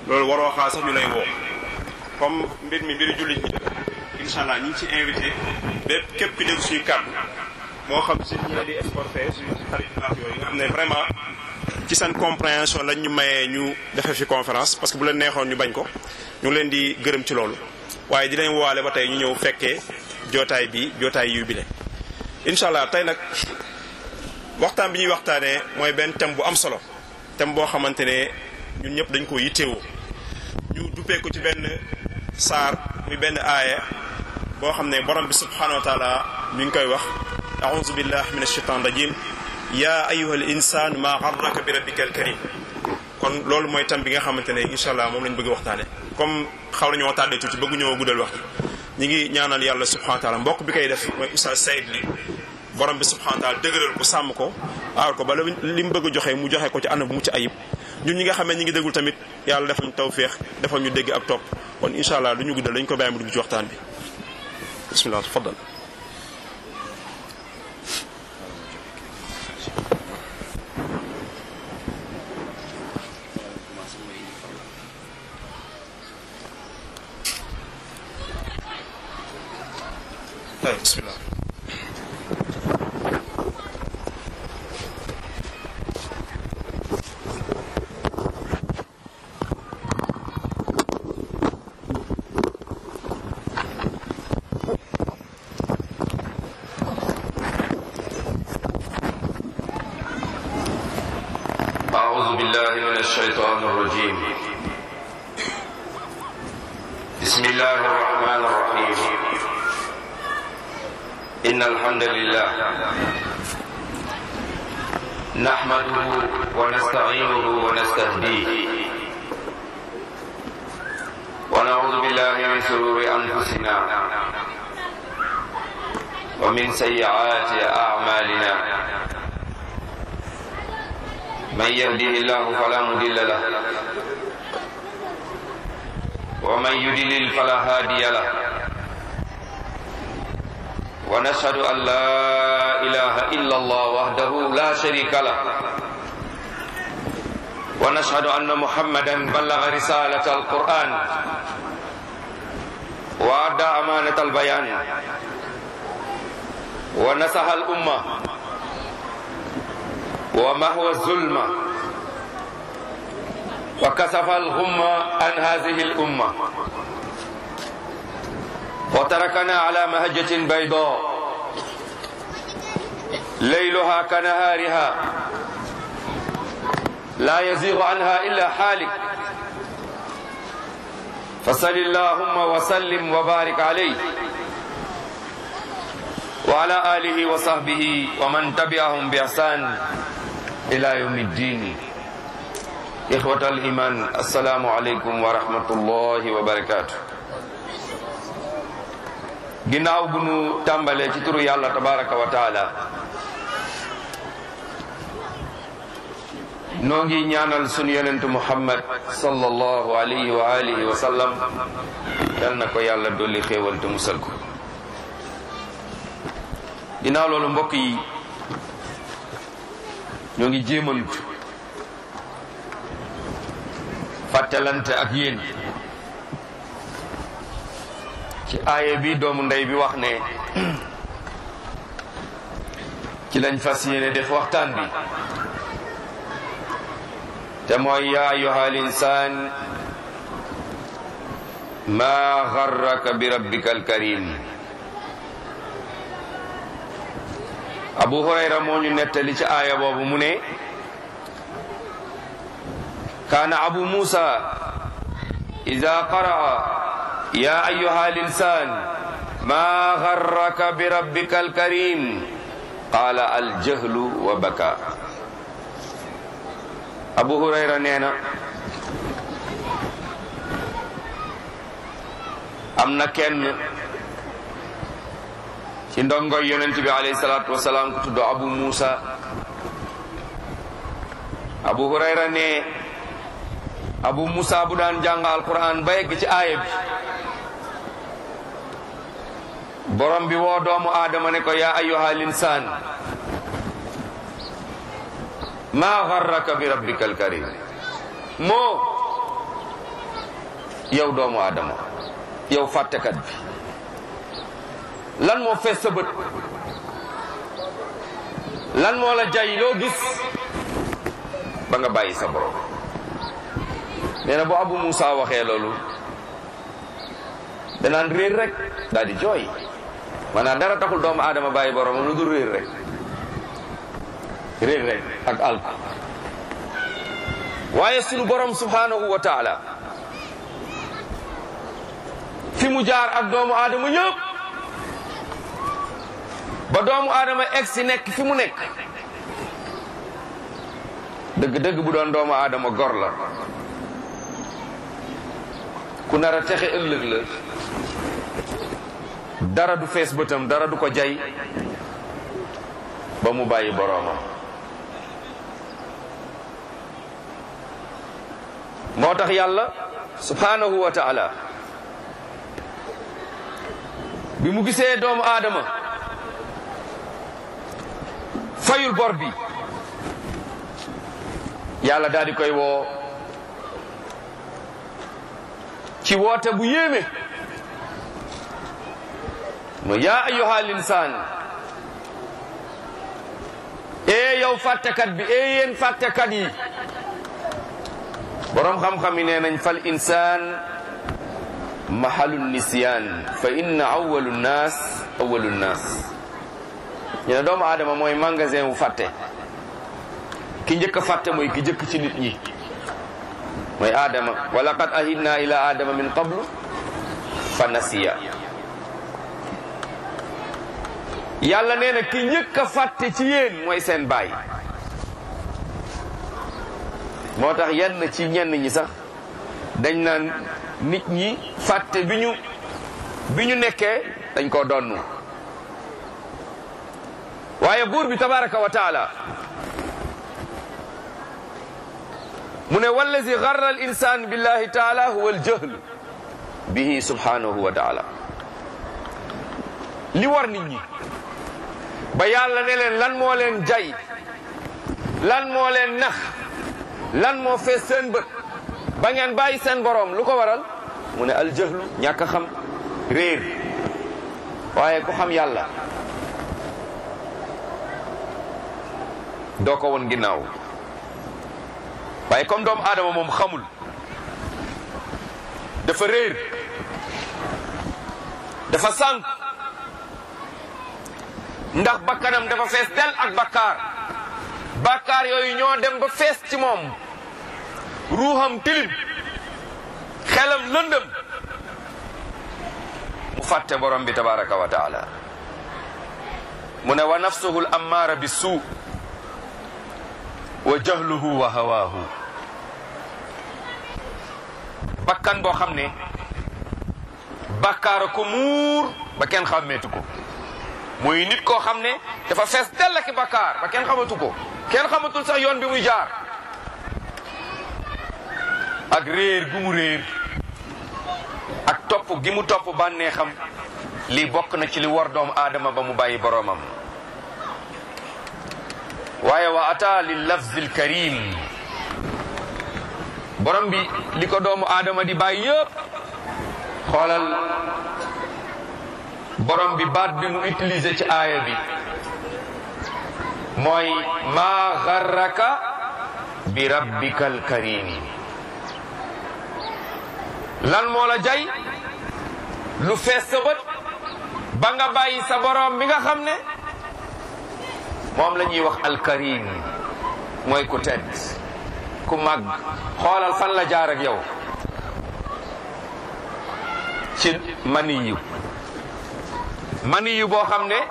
loolu waroo xaar sax ñu lay woo comme mbir mi mbiru jullit ñi incha allah ñu ngi ci invité bépp képp ku dégg suñu kàddu moo xam si ñi di exporté suñu xarit baax yooyu nga xam ne vraiment ci seen compréhension lañ ñu mayee ñu defee fi conférence parce que bu leen neexoon ñu bañ ko ñu ngi leen di gërëm ci loolu waaye dinañ woowaale ba tey ñu ñëw fekkee jootaay bi jootaay yu bile incha allah tey nag waxtaan bi ñuy waxtaanee mooy benn thème bu am solo thème boo xamante ne ñun ñëpp dañ ko yittewoo ñu duppee ko ci benn saar muy benn aaya boo xam ne borom bi subhanahu wa taala mi ngi koy wax aouzu billahi min ashaitan rajim ya ayuha al insan ma garraka bi rabbika al karim kon loolu mooy thème bi nga xamante ne incha allah moom lañ bëgg waxtaane comme xaw nañoo tàddee tuuti bëgg ñoo guddal wax ñi ngi ñaanal yàlla subhanahu wa taala mbokk bi koy def mooy oustaz Saïd li borom bi subhanahu wa taala dëgëral ko sàmm ko aar ko ba li mu bëgg a joxe mu joxe ko ci anam bu mucc ayib ñun ñi nga xam ne ñi ngi déggul tamit yàlla defal ñu tawféex defal ñu dégg ak topp kon incha allah du ñu guddal dañu ko bàyyi mu dugg ci waxtaan bi bismillah tafaddal bismillah أعوذ بالله من الشيطان الرجيم بسم الله الرحمن الرحيم إن الحمد لله نحمده ونستعينه ونستهديه ونعوذ بالله من شرور أنفسنا ومن سيئات أعمالنا من يهده الله فلا مضل له ومن يضلل فلا هادي له ونشهد أن لا إله إلا الله وحده لا شريك له ونشهد أن محمدا بلغ رسالة القرآن وأدى أمانة البيان ونصح الأمة ومهو الظلم وكسف الغم عن هذه الأمة وتركنا على مهجة بيضاء ليلها كنهارها لا يزيغ عنها إلا حالك فصل اللهم وسلم وبارك عليه وعلى آله وصحبه ومن تبعهم بإحسان إلى يوم الدين إخوة الإيمان السلام عليكم ورحمة الله وبركاته ginnaaw bu nu tàmbalee ci turu yàlla tabaraka wa taala noo ngi ñaanal sunu yonent muhammad sallallahu alayhi wa alihi wa sallam yal na ko yàlla dolli xéewal te musal ko ginnaaw loolu mbokk yi ñoo ngi jéemantu fàttalante ak yéen ci aaye bi doomu ndey bi wax ne ci lañ fas yéene def waxtaan bi te mooy yaa ayuha al insaan maa garraka bi rabbika alkarim abu hurayra moo ñu nettali ci aaya boobu mu ne kaana abu musa ida qaraa ya ayuha linsan ma garraka bi rabbika alkarim qaala aljahlu wa baka abu hurayra nee na am na kenn ci ndongoy yonent bi alayhi salaatu wasalaam ku tudd abu musa abu hurayra ne abu musa bu daan jàng alquran ba yegg ci aaya bi borom bi woo doomu aadama ne ko yaa ayyuha linsaan maa garraka bi rabbika alkarim moo yow doomu aadama yow fàttekat bi lan moo fees sa bët lan moo la jay loo gis ba nga bàyyi sa borom nee na bu Abu Moussa waxee loolu danaan réer rek daal di jooy maanaam dara taxul doomu aadama bàyyi borom lu dul réer rek réer rek ak alku waaye sunu borom subhanahu wa taala fi mu jaar ak doomu aadama ñëpp ba doomu aadama egg si nekk fi mu nekk dëgg-dëgg bu doon doomu aadama gor la ku nar a texe ëllëg la dara du fees bëtam dara du ko jay ba mu bàyyi boroomam moo tax yàlla subhanahu wa taala bi mu gisee doomu aadama fayul bor bi yàlla daal di koy woo ci woote bu yéeme mo yaa ayyuha linsaan ee yow fàttekat bi ee yéen fàttekat yi boroom xam-xam yi nee nañ fal insaan mahalu nisyaan fa inna awalu nnaas awalu nnaas ñu ne doomu aadama mooy magasin wu fàtte ki njëkk a fàtte mooy ki njëkk ci nit ñi mooy aadama wa laqad ahidna ila aadama min qablu fa nasiya yàlla nee na ki njëkk a fàtte ci yéen mooy seen baay moo tax yenn ci ñenn ñi sax dañ naan nit ñi fàtte bi ñu bi ñu nekkee dañ koo donnu waaye buur bi tabaraka wa taala mu ne wallazi garra al insan billahi taala huwa al jahl bihi subhanahu wa taala li war nit ñi ba yàlla ne leen lan moo leen jay lan moo leen nax lan moo fees seen bët ba ngeen bàyyi seen borom lu ko waral mu ne al jahlu ñàkk a xam réer waaye ku xam yàlla doo ko woon ginnaaw waaye comme doomu aadama moom xamul dafa réer dafa sànq ndax bakkanam dafa fees del ak bakkaar bakkaar yooyu ñoo dem ba fees ci moom ruuxam tilim xelam lëndëm mu fàtte borom bi tabaraka wa taala mu ne wa nafsuhu l ammaara bi suu wa jahluhu wa hawaahu bakkan boo xam ne bakkaara ko muur ba kenn xàmmeetu ko muy nit koo xam ne dafa fees dell ak bakkaar ba kenn xamatu ko kenn xamatul sax yoon bi muy jaar ak réer gu mu réer ak topp gi mu topp bànnee xam lii bokk na ci li war doomu aadama ba mu bàyyi boroomam waaye wa ata lil lafzil karim borom bi li ko doomu aadama di bàyyi yëpp xoolal borom bi baat bi mu utilisé ci aaya bi mooy maa garraka bi rabbikal karimi lan moo la jay lu fees sa bët ba nga bàyyi sa borom bi nga xam ne moom la ñuy wax alkarim mooy ku tedd ku màgg xoolal fan la jaar ak yow ci maniyu maniyu boo xam ne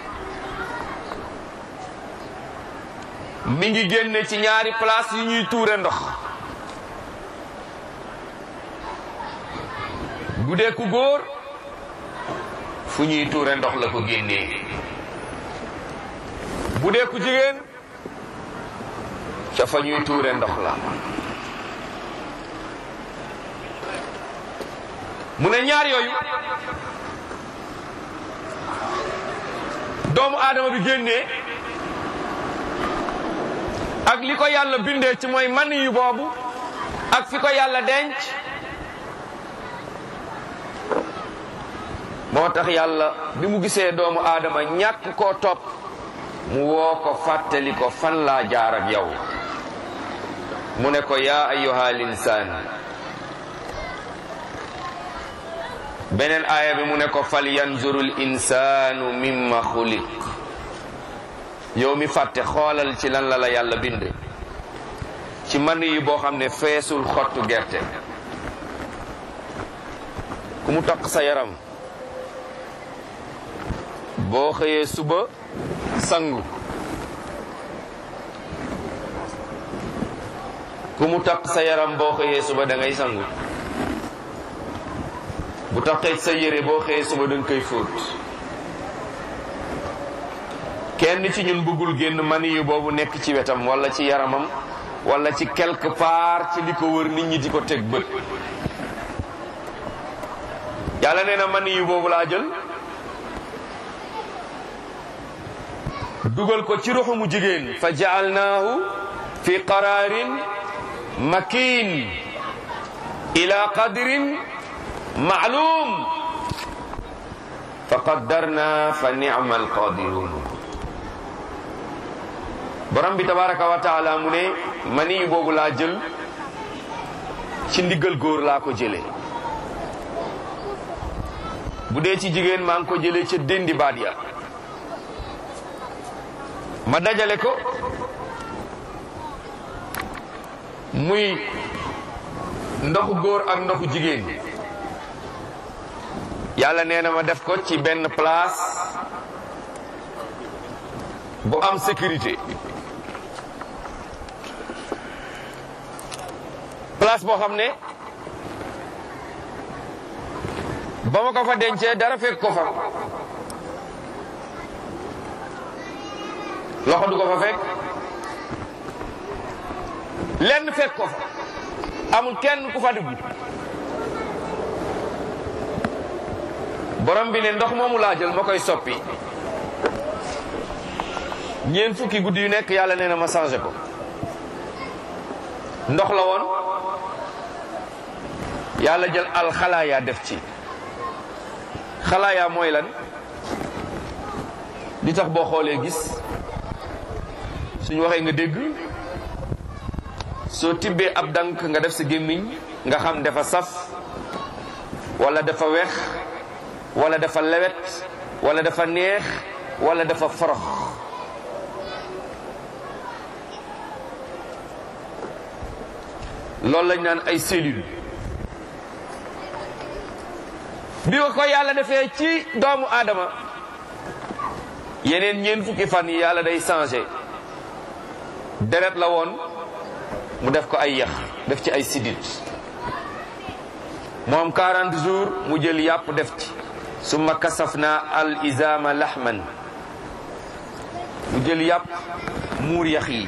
mi ngi génne ci ñaari place yu ñuy tuure ndox bu dee ku góor fu ñuy tuure ndox la ko génnee bu dee ku jigéen ca fa ñuy tuure ndox la mu ne ñaar yooyu doomu aadama bi génnee ak li ko yàlla bindee ci mooy man yu boobu ak fi ko yàlla denc moo tax yàlla bi mu gisee doomu aadama ñàkk koo topp mu woo ko fàttali ko fan laa jaar ak yow mu ne ko yaa ayyuha linsaan beneen aaya bi mu ne ko fal yanzurul insaanu mimma xuliq yow mi fàtte xoolal ci lan la la yàlla bind ci man yi boo xam ne feesul xottu gerte ku mu taq sa yaram boo xëyee suba sangu ku mu taq sa yaram boo xëyee suba da ngay sangu bu taqee sa yére boo xëyee suba da nga koy fóot kenn ci ñun bëggul génn mani yu boobu nekk ci wetam wala ci yaramam wala ci quelque part ci li ko wër nit ñi di ko teg bët yàlla nee na mani yu boobu laa jël dugal ko ci ruxu mu jigéen fa jaalnaahu fi qararin makin ila qadrin maalum fa qaddarna fa nicma alqadirun borom bi tabaraka wa taala mu ne mani yu boobu laa jël ci ndiggal góor laa ko jëlee bu dee ci jigéen maa ngi ko jëlee ca déndi baat ya ma dajale ko muy ndoxu góor ak ndoxu jigéen yàlla nee na ma def ko ci benn place bu am sécurité place boo xam ne ba ma ko fa dencee dara fekk ko fa loxo du ko fa fekk lenn fekk ko fa amul kenn ku fa dugg borom bi ne ndox moomu laa jël ma koy soppi ñeent fukki guddi yu nekk yàlla nee na ma changé ko ndox la woon yàlla jël alxalaaya def ci xalaaya mooy lan li tax boo xoolee gis suñu waxee nga dégg soo tibbee ab dank nga def sa gémmiñ nga xam dafa saf wala dafa weex wala dafa lewet wala dafa neex wala dafa forox loolu lañ naan ay cellules bi ko ko yàlla defee ci doomu aadama yeneen ñeent fukki fan yi yàlla day changé deret la woon mu def ko ay yax def ci ay sidit moom 40 jours mu jël yàpp def ci summa kasafna al izama lahman mu jël yàpp muur yax yi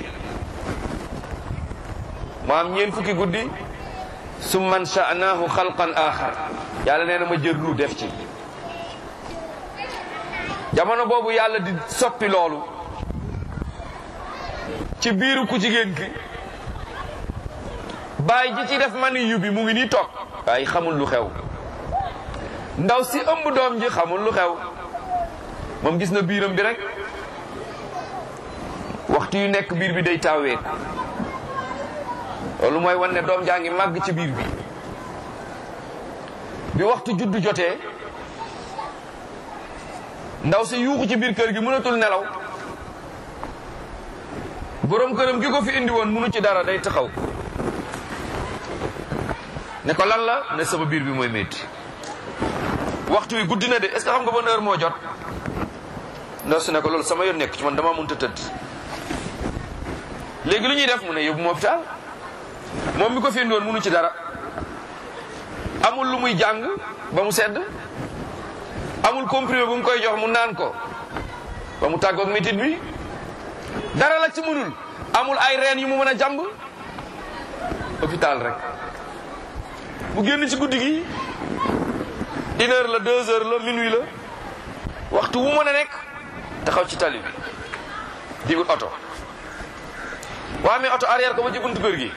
mu am ñeent fukki guddi summa ansha'nahu xalqan axar yàlla nee na ma jël ru def ci jamono boobu yàlla di soppi loolu ci biiru ku jigéen ki bàyyi ji ci def mani yu bi mu ngi nii toog waaye xamul lu xew ndaw si ëmb doom ji xamul lu xew moom gis na biiram bi rek waxtu yu nekk biir bi day tawee loolu mooy wan ne doom jaa ngi màgg ci biir bi bi waxtu juddu jotee ndaw si yuuxu ci biir kër gi mënatul nelaw borom këram gi ko fi indi woon mënu ci dara day taxaw ne ko lan la ne sama biir bi mooy métti waxtu wi guddi na de est-ce que xam nga ban heure moo jot ndaw si ne ko loolu sama yoon nekk ci man dama mënta tëdd léegi lu ñuy def mu ne yóbbu ma hôpital moom mi ko fi indi woon mënu ci dara amul lu muy jàng ba mu sedd amul comprimé bu mu koy jox mu naan ko ba mu tàggoog métit bi dara la ci mënul amul ay reen yu mu mën a jàmb hôpital rek mu génn ci guddi gi une heure la deux heures la minuit la waxtu wu mën a nekk taxaw ci tali bi di wut oto waa mais oto arrière ko ba ci buntu kër gi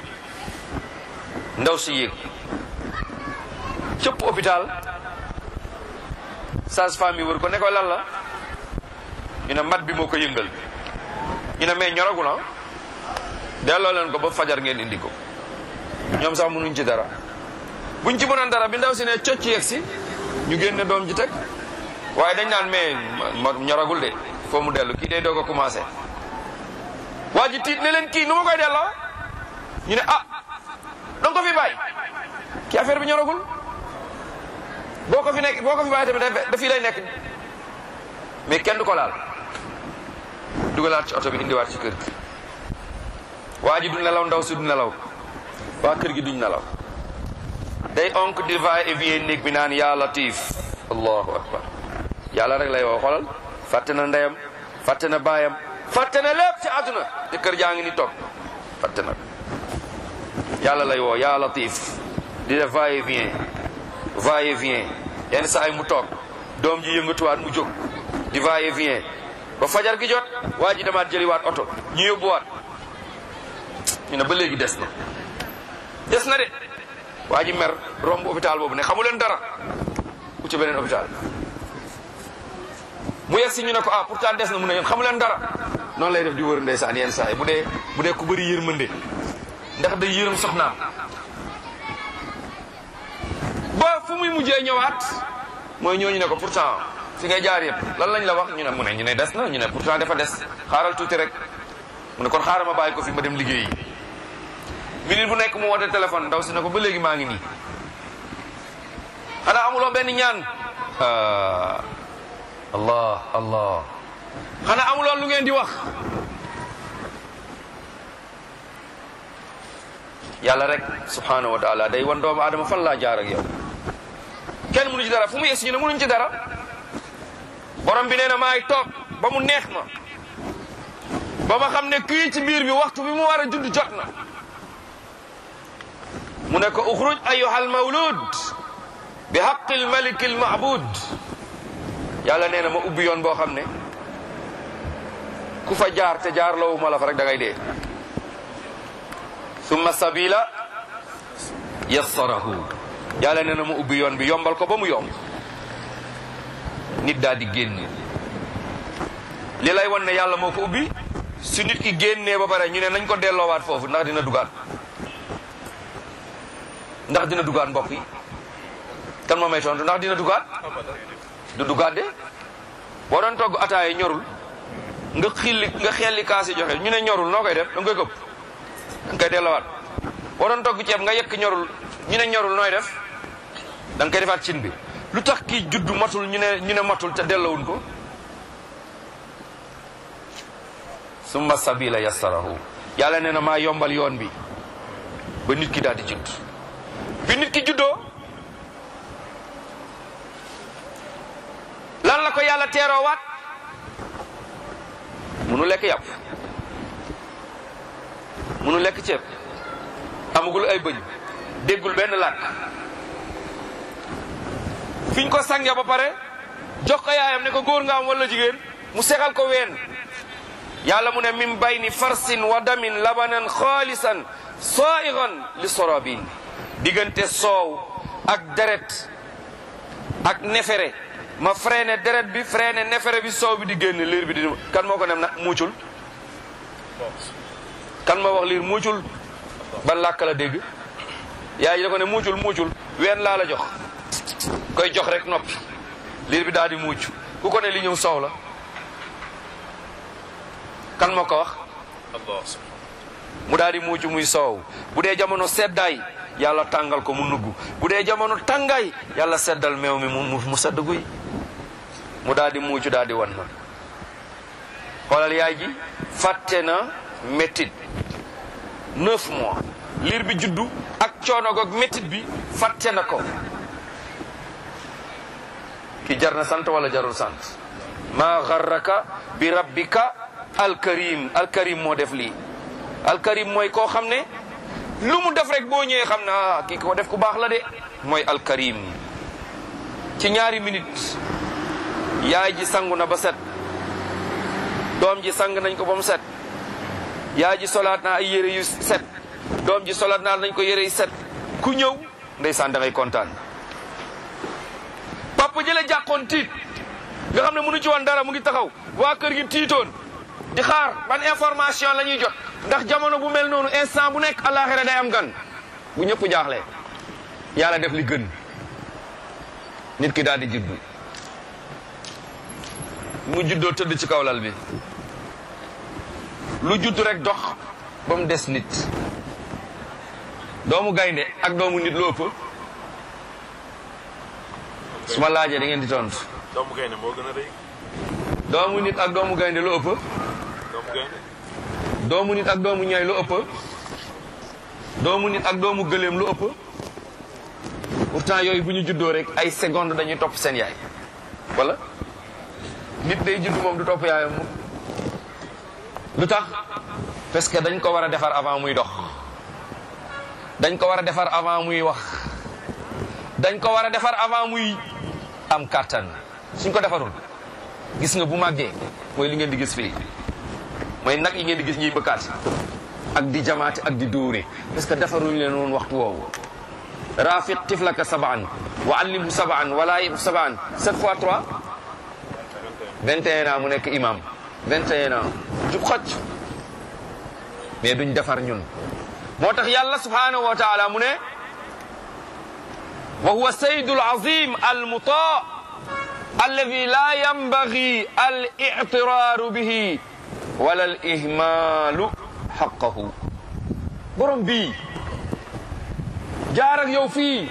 ndaw si yéeg cëpp hôpital sage-femme yi wër ko ne ko lan la ñu ne mat bi moo ko yëngal ñu ne mais ñoragul ah delloo leen ko ba fajar ngeen indi ko ñoom sax mënuñ ci dara buñ ci mënoon dara bi ndaw si ne cocc yegg si ñu génne doom ji teg waaye dañ naan mais ñoragul de foo mu dellu kii day doog a commencé waa ji tiit ne leen kii nu ma koy delloo ñu ne ah danga ko fi bàyyi kii affaire bi ñoragul boo ko fi nekk boo ko fi bàyyi tamit dafi lay nekk mais kenn du ko laal dugalaat ci oto bi indiwaat ci kër gi waa ji du nelaw ndaw si du nelaw waa kër gi duñ nelaw day onk di va et vient néeg bi naan yaa latif allahu akbar yàlla rek lay woo xoolal fàtte na ndeyam fàtte na baayam fàtte na lépp ci àdduna te kër jaa ngi ni toog fàtte na yàlla lay woo yaa latif di def va et vient va et vient yenn saa yi mu toog doom ji yëngatuwaat mu jóg di va et vient ba fajar gi jot waa ji demaat jëliwaat oto ñu yóbbuwaat ñu ne ba léegi des na des na de waa ji mer romb hôpital boobu ne xamu leen dara ku ci beneen hôpital mu yegg si ñu ne ko ah pourtant des na mu ne yéen xamu leen dara noonu lay def di wër ndeysaan yenn saa yi bu dee bu dee ku bëri yërmande ndax day yërëm soxnaam ba fu muy mujjee ñëwaat mooy ñooñu ne ko pourtant fi ngay jaar yëpp lan lañ la wax ñu ne mu ne ñu ne des na ñu ne pourtant dafa des xaaral tuuti rek mu ne kon xaaral ma bàyyi ko fi ma dem liggéeyi minute bu nekk mu woote téléphone ndaw si ne ko ba léegi maa ngi nii xanaa amuloo benn ñaan allah allah xanaa amuloo lu ngeen di wax yàlla rek subhanahu wa taala day wan doomu aadama fan laa jaar ak yow kenn mënu ci dara fu mu yegsi ñu ne mënuñ ci dara borom bi nee na maay toog ba mu neex ma ba ma xam ne kii ci biir bi waxtu bi mu war a judd jot na mu ne ko uxruj ayuha almawlud bi haqi almalik almabud yàlla nee na ma ubbi yoon boo xam ne ku fa jaar te jaar lawu ma la fa rek da ngay dee summa sabila yassarahu yàlla nee na ma ubbi yoon bi yombal ko ba mu yomb nit daal di génn li lay wan ne yàlla moo ko ubbi su nit ki génnee ba pare ñu ne nañ ko delloowaat foofu ndax dina dugaat ndax dina dugaat mbokk yi kan moo may tontu ndax dina dugaat du dugaat de boo doon togg ataaya ñorul nga xilli nga xelli kaasi joxe ñu ne ñorul noo koy def da nga koy këpp da nga koy delloowaat boo doon togg ceeb nga yekk ñorul ñu ne ñorul nooy def da nga koy defaat cin bi lu tax kii juddu matul ñu ne ñu ne matul te dellawuñ ko summa sabila yassarahu yàlla nee na maa yombal yoon bi ba nit ki daal di judd bi nit ki juddoo lan la ko yàlla teeroowaat munu lekk yàpp munu lekk ceeb amagul ay bëñ déggul benn làkk fiñ ko sange ba pare jox ko yaayam ne ko góor nga am wala jigéen mu segal ko ween yàlla mu ne min bayni farsin wa damin labanan xaalisan saigan li sorabin diggante soow ak deret ak nefere ma freiné deret bi freiné nefere bi soow bi di génn liir bi di kan moo ko nem na muucul kan moo wax liir muucul ban làkk la dégg yaay ji da ko ne muucul muucul ween laa la jox koy jox rek noppi liir bi daal di muuc ku ko ne li ñëw soow la kan moo ko wax mu daal di muuc muy soow bu dee jamono seddaay yàlla tàngal ko mu nugg bu dee jamono tàngaay yàlla seddal meew mi mu mu sedd guy mu daal di muucu daal di wan na xoolal yaay ji fàtte na méttit neuf mois liir bi juddu ak coono goog méttit bi fàtte na ko ki jar na sant wala jarul sant maa garraka bi rabbika alkarim alkarim moo def lii alkarim mooy koo xam ne lu mu def rek boo ñëwee xam na kii ko def ku baax la de mooy alkarim ci ñaari minute yaay ji sangu na ba set doom ji sang nañ ko ba mu set yaay ji solaat naa ay yére yu set doom ji solaat naa nañ ko yére yu set ku ñëw ndeysaan da ngay kontaan papa jële jàqoon tiit nga xam ne mënu ci woon dara mu ngi taxaw waa kër gi tiitoon di xaar ban information la ñuy jot ndax jamono bu mel noonu instant bu nekk àllaaxira day am gan bu ñëpp jaaxlee yàlla def li gën nit ki daal di juddu mu juddoo tëdd ci kaw lal bi lu judd rek dox ba mu des nit doomu gaynde ak doomu nit lu ëpp su ma laajee da ngeen di tontu doomu gaynde moo gën a rëy doomu nit ak doomu gaynde lu ëpp doomu gaynde doomu nit ak doomu ñay lu ëpp doomu nit ak doomu gëléem lu ëpp pourtant yooyu bu ñu juddoo rek ay seconde dañuy topp seen yaay wala nit day judd moom du topp yaayam moom lu tax parce que dañ ko war a defar avant muy dox dañ ko war a defar avant muy wax dañ ko war a defar avant muy am kàttan suñ ko defarul gis nga bu màggee mooy li ngeen di gis fii mooy nag yi ngeen di gis ñuy bëkkaat ak di jamaate ak di dóore parce que defaruñ leen woon waxtu woowu rafiq tiflaka sabaan wa allimhu sabaan wala yib sabaan sept fois trois 21 ans mu nekk imam 21 ans jub xocc mais duñ defar ñun moo tax yàlla subhanahu wa taala mu ne wa huwa sayyidu alazim almuta alladi la yanbaghi al i'tiraru bihi wala al ihmalu haqqahu borom bii jaar ak yow fii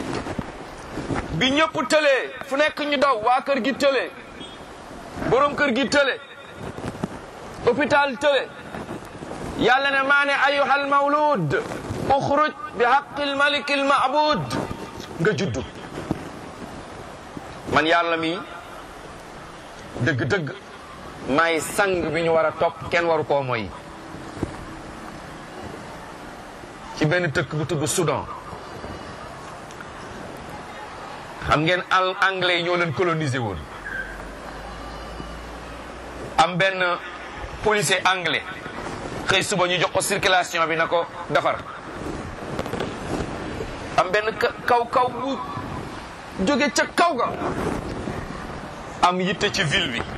bi ñëpp tëlee fu nekk ñu daw waa kër gi tëlee borom kër gi tële hôpital tële yàlla ne maa ne ayuhal mawlud uxruj bi haqqil malikil ma'bud nga juddu man yàlla mi dëgg-dëgg maay sang bi ñu war a topp kenn waru koo mooy ci benn tëkk bu tudd Soudan xam ngeen al anglais yi ñoo leen colonisé woon am benn policier anglais xëy suba ñu jox ko circulation bi na ko defar am benn kaw kaw bu jóge ca kaw ga am yitte ci ville bi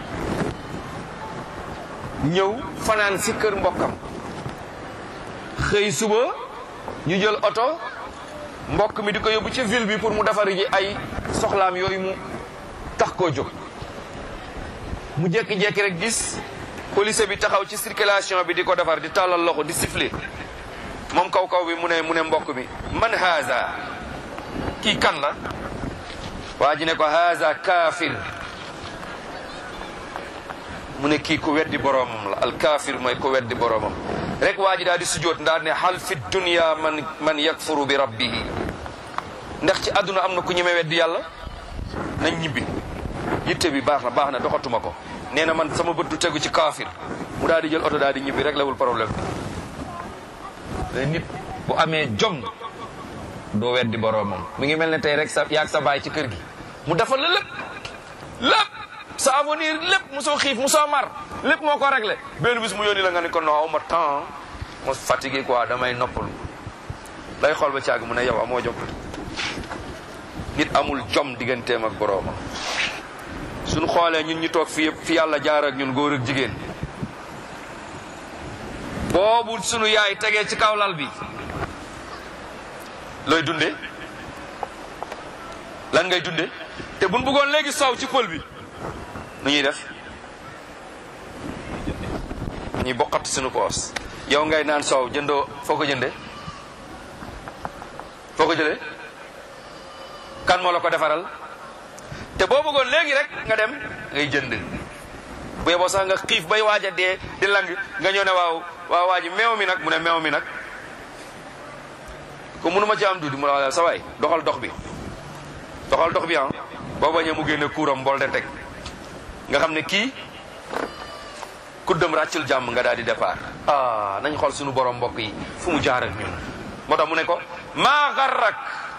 ñëw fanaan si kër mbokkam xëy suba ñu jël oto mbokk mi di ko yóbbu ci ville bi pour mu defar ji ay soxlaam yooyu mu tax koo jóg mu jékki-jékki rek gis police bi taxaw ci circulation bi di ko defar di tàllal loxo di siffler moom kaw kaw bi mu ne mu ne mbokk bi man haza kii kan la waa ji ne ko haza kaafir mu ne kii ku weddi boroomam la al kaafir mooy ku weddi boroomam rek waa ji daal di sujjoot ndaal ne hal fi dunya man man yakfuru bi rabbihi ndax ci àdduna am na ku ñeme weddi yàlla nañ ñibbi yitte bi baax na baax na doxatuma ko nee na man sama bët du tegu ci kaafir mu daal di jël oto daal di ñibbi rek lawul problème bi nit bu amee jom doo weddi boroomam mu ngi mel ne tey rek sa yaag sa baay ci kër gi mu defal la lépp lépp sa avenir lépp mosoo xiif mosoo mar lépp moo ko réglé benn bis mu yónni la nga ne ko non ma temps ma fatigué quoi damay noppalu lay xool ba caag mu ne yow amoo jom nit amul jom digganteem ak boroomam suñu xoolee ñun ñu toog fi yëpp fi yàlla jaar ak ñun góor ak jigéen boobu sunu yaay tegee ci kaw lal bi looy dunde lan ngay dunde te buñ bëggoon léegi soow ci pël bi nu ñuy def ñuy bokkat suñu poos yow ngay naan soow jëndoo foo ko jënde foo ko jëlee kan moo la ko defaral te boo bëggoon léegi rek nga dem ngay jënd bu yeboo sax nga xiif bay waaj a dee di lang nga ñëw ne waaw waaw waa ji meew mi nag mu ne meew mi nag ko mënuma ci am duudi mu ne sa waay doxal dox bi doxal dox bi ah boo bañee mu génne kuuram mbol de teg nga xam ne kii kuddam ràccul jàmm nga daal di départ ah nañ xool suñu borom mbokk yi fu mu jaar ak ñun moo tax mu ne ko maa garrak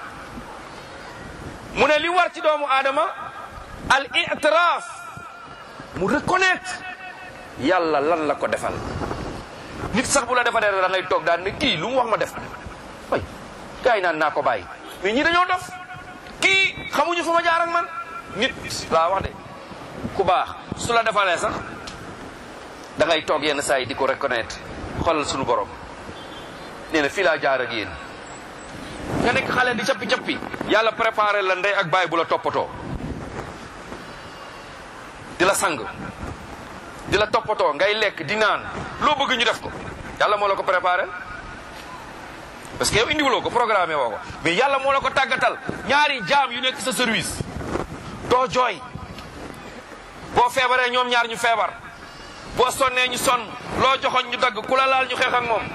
mu ne li war ci doomu aadama al itiraaf mu reconnaître yàlla lan la ko defal nit sax bu la defa dara da ngay toog daal ne kii lu mu wax ma def way gars yi naan naa ko bàyyi mais ñi dañoo dof kii xamuñu fu ma jaar ak man nit laa wax de ku baax su la defalee sax da ngay toog yenn saa yi di ko reconnaître xoolal sunu borom nee na fii laa jaar ak yéen nga nekk xale di cappi cappi yàlla préparé la ndey ak baay bu la toppatoo di la sang di la toppatoo ngay lekk di naan loo bëgg ñu def ko yàlla moo la ko préparé parce que yow indiwuloo ko programmé woo ko mais yàlla moo la ko tàggatal ñaari jaam yu nekk sa service doo jooy boo feebaree ñoom ñaar ñu feebar boo sonnee ñu sonn loo joxoon ñu dagg ku la laal ñu xeex ak moom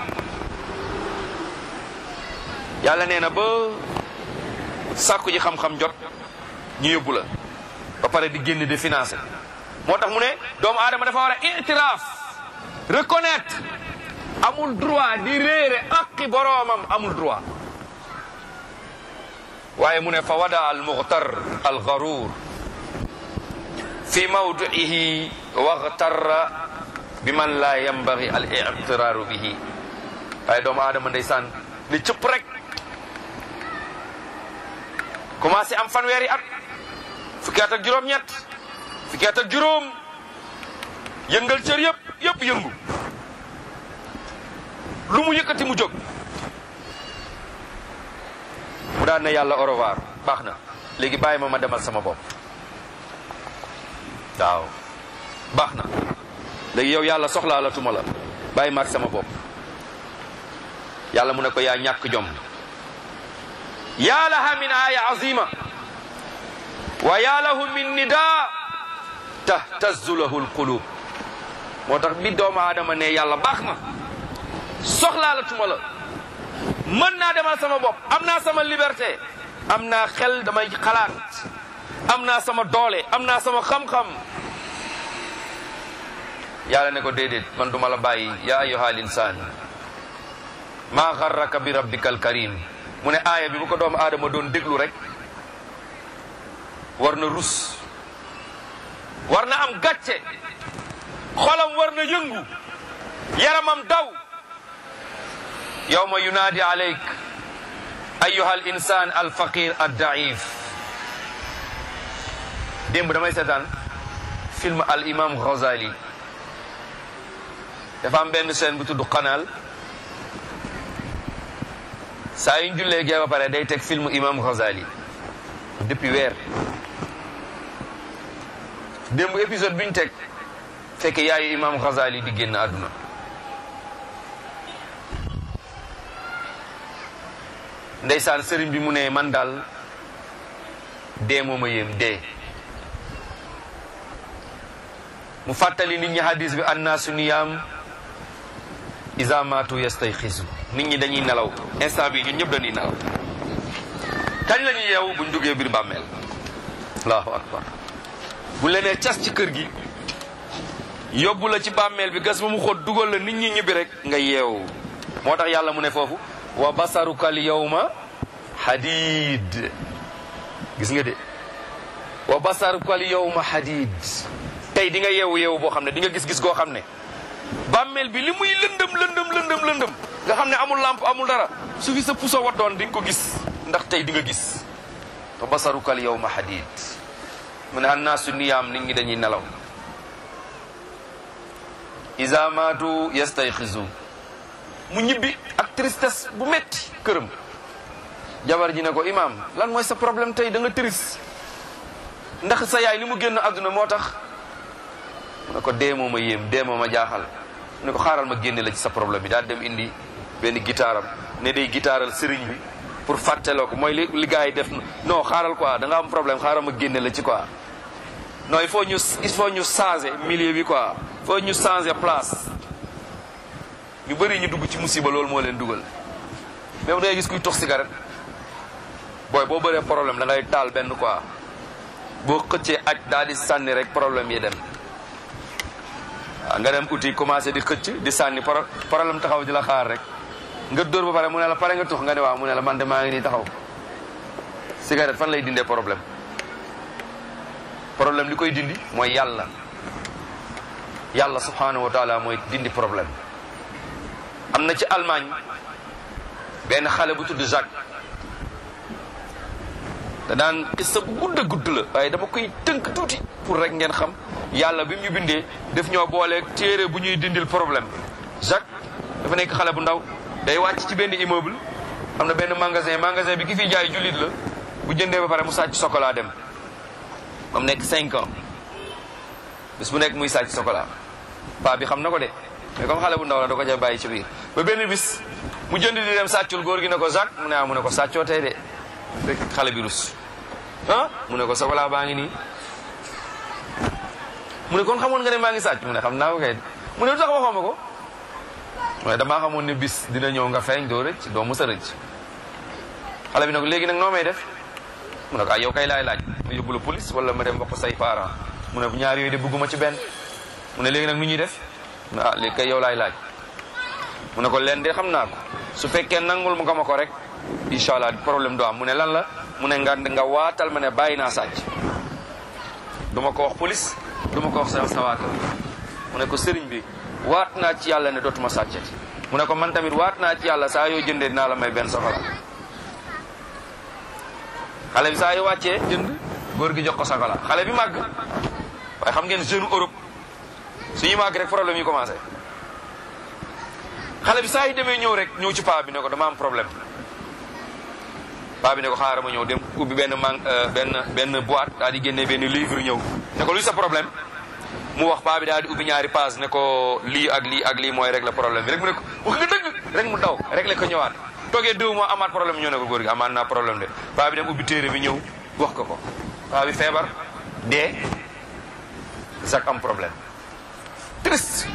yàlla nee na ba sàkku ji xam-xam jot ñu yóbbu la ba pare di génn di financé moo tax mu ne doomu aadama dafa war a itiraaf reconnaître amul droit di réere aqi boroomam amul droit waaye mu ne fa wada al muxtar al garuur fi mawdihi waxtarra bi man laa yambagi al itiraaru bihi waaye doomu aadama ndeysaan ni cëpp rek commencé am fanweeri at fukki at ak juróom-ñett fukki at ak juróom yëngal cër yëpp yëpp yëngu lu mu yëkkati mu jóg mu daan ne yàlla au revoir baax na léegi bàyyi ma ma demal sama bopp waaw baax na léegi yow yàlla soxlaa la tuma la bàyyi ma ak sama bopp yàlla mu ne ko yaa ñàkk jom yaa laha min aaya azima wa yaa lahu min nida tahtazzu lahu lqulub moo tax bi doomu aadama ne yàlla baax na soxlaa la tuma la mën naa demal sama bopp am naa sama liberté am naa xel damay xalaat am naa sama doole am naa sama xam-xam yàlla ne ko déedéet man duma la bàyyi yaa ayyuhal insaan maa xarraka bi rabbikal karim mu ne aaya bi bu ko doomu aadama doon déglu rek war na rus war na am gàcce xolam war na yëngu yaramam daw yawma yunaadi alayk ayyuha al insan al faqir ad daif démb damay seetaan film al imam Ghazali dafa am benn scène bu tudd Qanaal saa yu ñu jullee gee ba pare day teg film imam Ghazali depuis weer démb épisode bi ñu teg fekk yaayu imam Ghazali di génn àdduna ndeysaan sëriñ bi mu ne man daal dee moo ma yéem dee mu fàttali nit ñi hadis bi annaasu niyaam iza maatu yastayxisu nit ñi dañuy nelaw instant bi ñun ñëpp dañuy nelaw kañ la ñuy yeewu buñ duggee biir bàmmeel allahu akbar bu lenee cas ci kër gi yóbbu la ci bàmmeel bi gas ba mu xóot dugal la nit ñi ñibbi rek nga yeewu moo tax yàlla mu ne foofu wa basaruka al yawma hadid gis nga de wa basaruka al yawma hadid tey di nga yeewu yeewu boo xam ne di nga gis-gis goo xam ne bàmmeel bi li muy lëndëm lëndëm lëndëm lëndëm nga xam ne amul lampe amul dara su fi sa puso waddoon di nga ko gis ndax tey di nga gis wa basaruka al yawma hadid mu ne annaasu niyaam nit ñi dañuy nelaw iza maatu yastayxizu mu ñibbi ak tristesse bu metti këram jabar ji ne ko imaam lan mooy sa problème tey da nga triste ndax sa yaay li mu génn àdduna moo tax mu ne ko dee moo ma yéem dee moo ma jaaxal mu ne ko xaaral ma génne la ci sa problème bi daal dem indi benn gitaaram ne day gitaaral sëriñ bi pour fàtteloo ko mooy li li gars yi def non xaaral quoi da nga am problème xaaral ma génne la ci quoi non il faut ñu il faut ñu changer milieu bi quoi il faut ñu changer place ñu bëri ñu dugg ci musiba loolu moo leen dugal même da ngay gis kuy tox cigarette booy boo bëree problème da ngay taal benn quoi boo xëccee aj daal di sànni rek problème yi dem waaw nga dem uti commencé di xëcc di sànni problème taxaw di la xaar rek nga dóor ba pare mu ne la pare nga tux nga ne waaw mu ne la man de maa ngi nii taxaw cigarette fan lay dindee problème problème li koy dindi mooy yàlla yàlla subhanahu wa taala mooy dindi problème am na ci Allemagne benn xale bu tudd Jacques da daan xissa bu gudd a gudd la waaye dama koy tënk tuuti pour rek ngeen xam yàlla bi mu ñu bindee def ñoo booleeg téere bu ñuy dindil problème Jacques dafa nekk xale bu ndaw day wàcc ci benn immeuble am na benn magasin magasin bi ki fi jaay jullit la bu jëndee ba pare mu sàcc chocolat dem am nekk cinq ans bis bu nekk muy sàcc chocolat paa bi xam na ko de mais comme xale bu ndaw la da ko ca bàyyi ci biir ba benn bis mu jënd di dem sàccul góor gi ne ko Jacques mu ne ah mu ne ko sàccoo tey de rek xale bi rus ah mu ne ko chocolat baa ngi nii mu ne kon xamoon nga ne maa ngi sàcc mu ne xam naa ko kay mu ne lu tax waxoo ma ko waaye damaa xamoon ne bis dina ñëw nga feeñ doo rëcc doo mës a rëcc xale bi nag léegi nag noo may def mu ne ko ah yow kay laay laaj ma yóbbu la police wala ma dem wax ko say parents mu ne ñaar yooyu de bëgguma ci benn mu ne léegi nag nu ñuy def mu ne ah léegi kay yow laay laaj mu ne ko leen de xam naa ko su fekkee nangul mu nga ma ko rek incha allah problème du am mu ne lan la mu ne nga nga waatal ma ne bàyyi naa sàcc du ma ko wax police du ma ko wax sa sa waa kër mu ne ko sëriñ bi waat naa ci yàlla ne dootuma sàccati mu ne ko man tamit waat naa ci yàlla saa yoo jëndee dinaa la may benn soxla xale bi saa yoo wàccee jënd góor gi jox ko soxla xale bi màgg waaye xam ngeen jeune Europe suñuy màgg rek problème yi commencé xale bi saa yi demee ñëw rek ñëw ci paa bi ne ko dama am problème paa bi ne ko xaaral ma ñëw dem ubbi benn man benn benn boîte daal di génnee benn livre ñëw ne ko luy sa problème mu wax paa bi daal di ubbi ñaari page ne ko lii ak lii ak lii mooy régler problème bi rek mu ne ko wax nga dëgg rek mu daw régler ko ñëwaat toogee deux mois amaat problème ñëw ne ko góor gi amaat naa problème de paa bi dem ubbi téere bi ñëw wax ko ko paa bi feebar dee Jacques am problème triste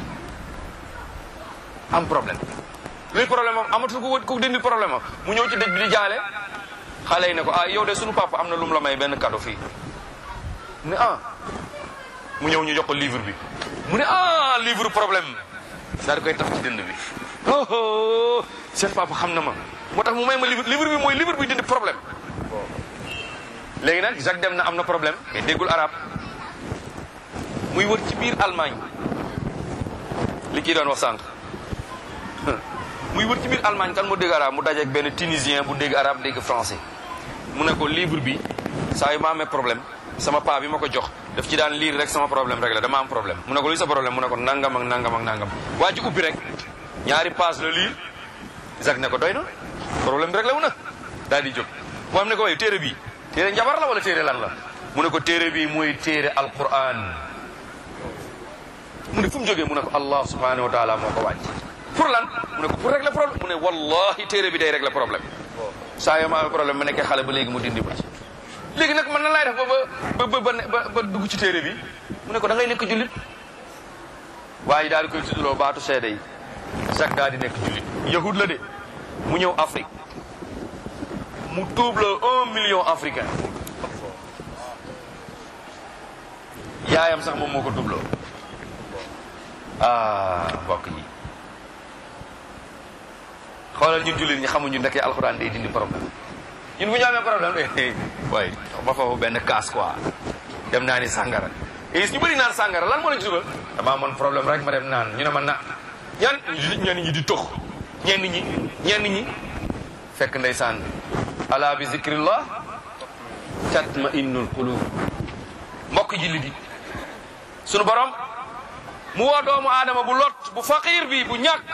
am problème luy problème am amatul ko ko dindi problème am mu ñëw ci dëj bi di jaale xale yi ne ko ah yow de sunu papa am na lu mu la may benn cadeau fii ne ah mu ñëw ñu jox ko livre bi mu ne ah livre problème daal di koy taf ci dënd bi oh seen papa xam na ma moo tax mu may ma livre livre bi mooy livre bi dindi problème léegi nag Jacques dem na am na problème mais déggul arab muy wër ci biir Allemagne li kii doon wax sànq muy wër ci biir Allemagne kan moo dégg arab mu dajeeg benn tunisien bu dégg arab dégg français mu ne ko livre bi saa yu ma amee problème sama paa bi ma ko jox daf ci daan lire rek sama problème rek la dama am problème mu ne ko luy sa problème mu ne ko nangam ak nangam ak nangam waa ji ubbi rek ñaari page la lire Jacques ne ko doy na problème bi rek la mu na daal di jóg mu am ne ko way téere bi téere njabar la wala téere lan la mu ne ko téere bi mooy téere alquran mu ne fu mu jógee mu ne ko allah subhanahu wa taala moo ko wàcc pour lan mu ne ko pour régler problème mu ne wallahi téere bi day régler problème saa yoo ma amee problème ma nekkee xale ba léegi mu dindi ma ci léegi nag man nan laay def ba ba ba ba ba dugg ci téere bi mu ne ko da ngay nekk jullit waaye daal di koy tuddloo baatu seede yi Jacques daal di nekk jullit yahud la de mu ñëw Afrique mu tuub la un million africain yaayam sax moom moo ko tuubloo ah mbokk yi xoolal ñun jullit ñi xamuñu ndeke alxuraan day dindi problème ñun bu ñu amee problème eh waaye ma foofu benn kaas quoi dem naa ni sàngara gis ñu bëri naan sàngara lan moo la ci dugal dama amoon problème rek ma dem naan ñu ne ma na ñan ñenn ñi di tox ñenn ñi ñenn ñi fekk ndeysaan ala bi zikrillah tatma innul qulub mbokk jullit di sunu borom mu woo doomu aadama bu lot bu faqir bi bu ñàkk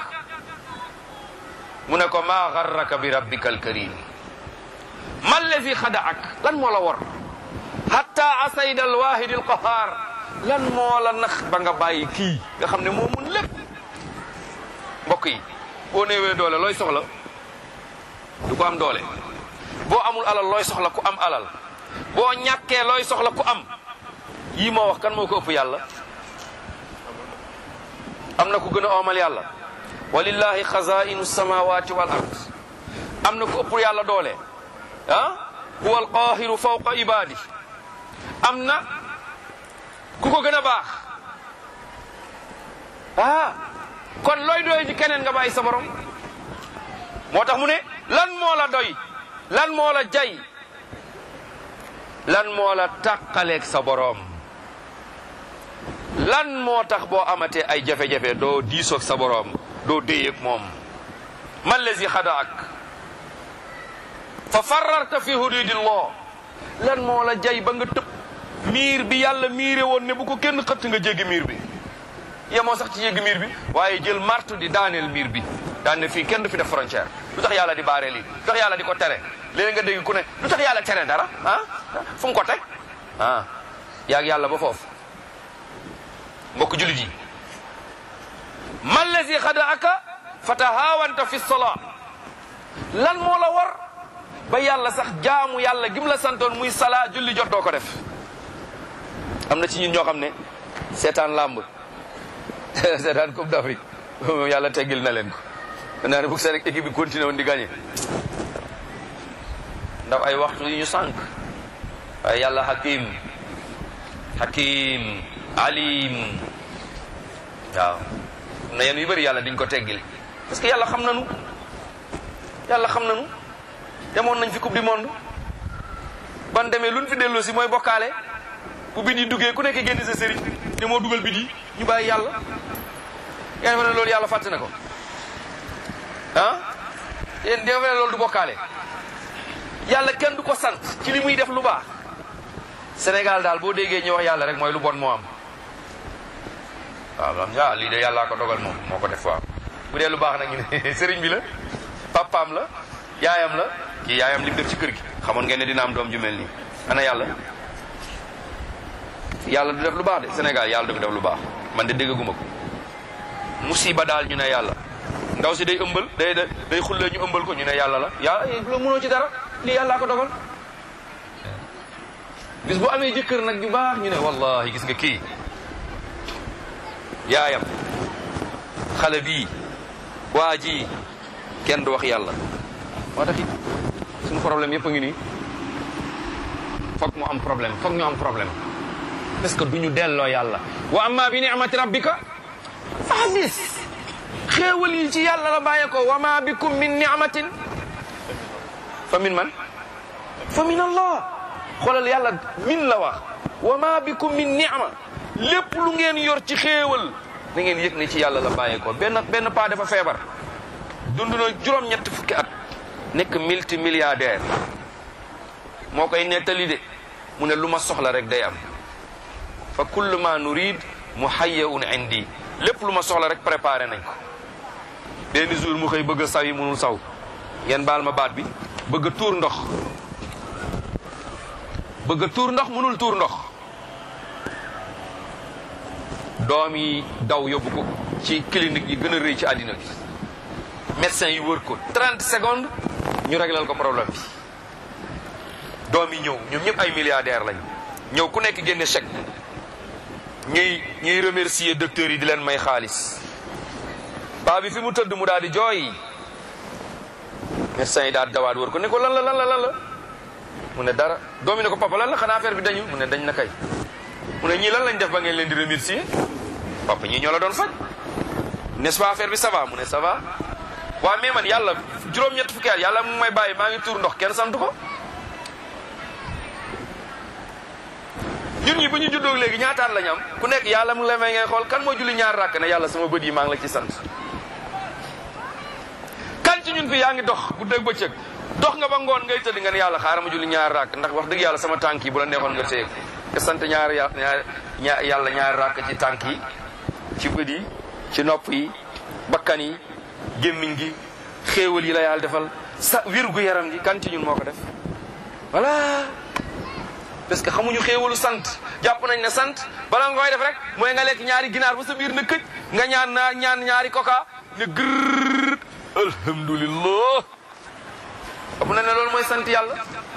mu ne ko maa garraka bi rabbika alkarim man lazi xadaak lan moo la war hatta asayda alwahid alqahar lan moo la nax ba nga bàyyi kii nga xam ne moo mun lépp mbokk yi boo néewee doole looy soxla du ko am doole boo amul alal looy soxla ku am alal boo ñàkkee looy soxla ku am yii moo wax kan moo ko ëpp yàlla am na ku gën a oomal yàlla walillahi xazainu samawati wal ard am na ku ëpp yàlla doole ah huwa alqahiru fawqa ibadi am na ku ko gën a baax ah kon looy doy ci keneen nga bàyyi sa borom moo tax mu ne lan moo la doy lan moo la jay lan moo la tàqaleeg sa borom lan moo tax boo amatee ay jafe-jafe doo diisoog sa borom doo déyeeg moom man lazi xadaak fa fararta fi hududillah lan moo la jay ba nga tëb miir bi yàlla miire woon ne bu ko kenn xëtt nga jéggi miir bi yemoo sax ci jéggi miir bi waaye jël martu di daaneel miir bi daan ne fii kenn du fi def frontière lu tax yàlla di baaree lii lu tax yàlla di ko tere léegi nga dégg ku ne lu tax yàlla tere dara ah fu mu ko teg ah yaag yàlla ba foofu mbokk julit yi mallazi xada aka fatahaawanta fi sola lan moo la war ba yàlla sax jaamu yàlla gim la santoon muy sala julli jot doo ko def am na ci ñun ñoo xam ne seetaan làmb seetaan coupe d'Afrique moom yàlla teggil na leen ko naa ne bu seen équipe bi continué woon di gagné ndax ay waxtu yu ñu sànq waaye yàlla hakim hakim alim waaw na yéen yu bëri yàlla diñ ko teggil parce que yàlla xam nanu yàlla xam nanu demoon nañ fi coupe du monde ban demee luñ fi delloo si mooy bokkaale bu bit yi duggee ku nekk génn sa sëriñ ne moo dugal bit yi ñu bàyyi yàlla yaa defe ne loolu yàlla fàtte na ko ah yéen defe ne loolu du bokkaale yàlla kenn du ko sant ci li muy def lu baax Sénégal daal boo déggee ñu wax yàlla rek mooy lu bon moo am waaw xam nga lii de yàllaa ko dogal moom moo ko def waaw bu dee lu baax nag ñu ne sëriñ bi la papaam la yaayam la kii yaayam li mu def ci kër gi xamoon ngeen ne dina am doom ju mel nii ana yàlla yàlla du def lu baax de Sénégal yàlla du fi def lu baax man de déggaguma ko musiba daal ñu ne yàlla ndaw si day ëmbal day day xullee ñu ëmbal ko ñu ne yàlla la yàlla la mënoo ci dara lii yàllaa ko dogal bis bu amee jëkkër nag ju baax ñu ne wallahi gis nga kii yaayam xale bii waa ji kenn du wax yàlla moo tax it suñu problème yëpp a ngi nii foog mu am problème foog ñu am problème parce que du ñu delloo yàlla wa amma bi ni'mati rabbika fa hadis xéewal yi ci yàlla la bàyyee ko wa ma bikum min ni'matin fa min man fa min allah xoolal yàlla min la wax wa ma bikum min ni'ma lépp lu ngeen yor ci xéewal da ngeen yëg ne ci yàlla la bàyyee ko benn benn paa dafa feebar dund na juróom-ñett fukki at nekk multi milliardaire moo koy nettali de mu ne lu ma soxla rek day am fa kullu ma nurid muhayyaun indi lépp lu ma soxla rek préparé nañ ko benn jour mu xëy bëgg a saw yi munul saw ngeen baal ma baat bi bëgg a tuur ndox bëgg a tuur ndox munul tuur ndox doom yi daw yóbbu ko ci clinique yi gën a rëy ci àddina bi médecin yi wër ko 30 secondes ñu réglal ko problème bi doom yi ñëw ñoom ñëpp ay milliardaires lañ ñëw ku nekk génne chèque ñuy ñuy remercier docteurs yi di leen may xaalis paa bi fi mu tëdd mu daal di jooy médecin yi daal dawaat wër ko ne ko lan la lan la lan la mu ne dara doom yi ne ko papa lan la xanaa affaire bi dañu mu ne dañ na kay mu ne ñii lan lañ def ba ngeen leen di remercier papa ñii ñoo la doon faj n'est-ce pas affaire bi ça va mu ne ça va waaw mais man yàlla juróom-ñett fukki at yàlla mu may bàyyi maa ngi tuur ndox kenn sant ko ñun ñi bu ñu juddoo léegi ñaataat lañ am ku nekk yàlla mu ngi lay may ngay xool kan moo julli ñaar ràkk ne yàlla sama bët yi maa ngi la ci sant kan ci ñun fi yaa ngi dox bu dëgg bëccëg dox nga ba ngoon ngay tëdd nga ne yàlla xaaral ma julli ñaar ràkk ndax wax dëgg yàlla sama tànk yi bu la neexoon nga téye nga sant ñaar ñaar yàlla ñaar ràkk ci tànk yi ci bët yi ci nopp yi bakkan yi gémmiñ gi xéewal yi la yàlla defal sa wirgu yaram gi kan ci ñun moo ko def voilà parce que xamuñu xéewalu sant jàpp nañ ne sant bala nga koy def rek mooy nga lekk ñaari ginaar ba sa biir na këj nga ñaan naa ñaan ñaari coca ne gërr alhamdulillah xam na ne loolu mooy sant yàlla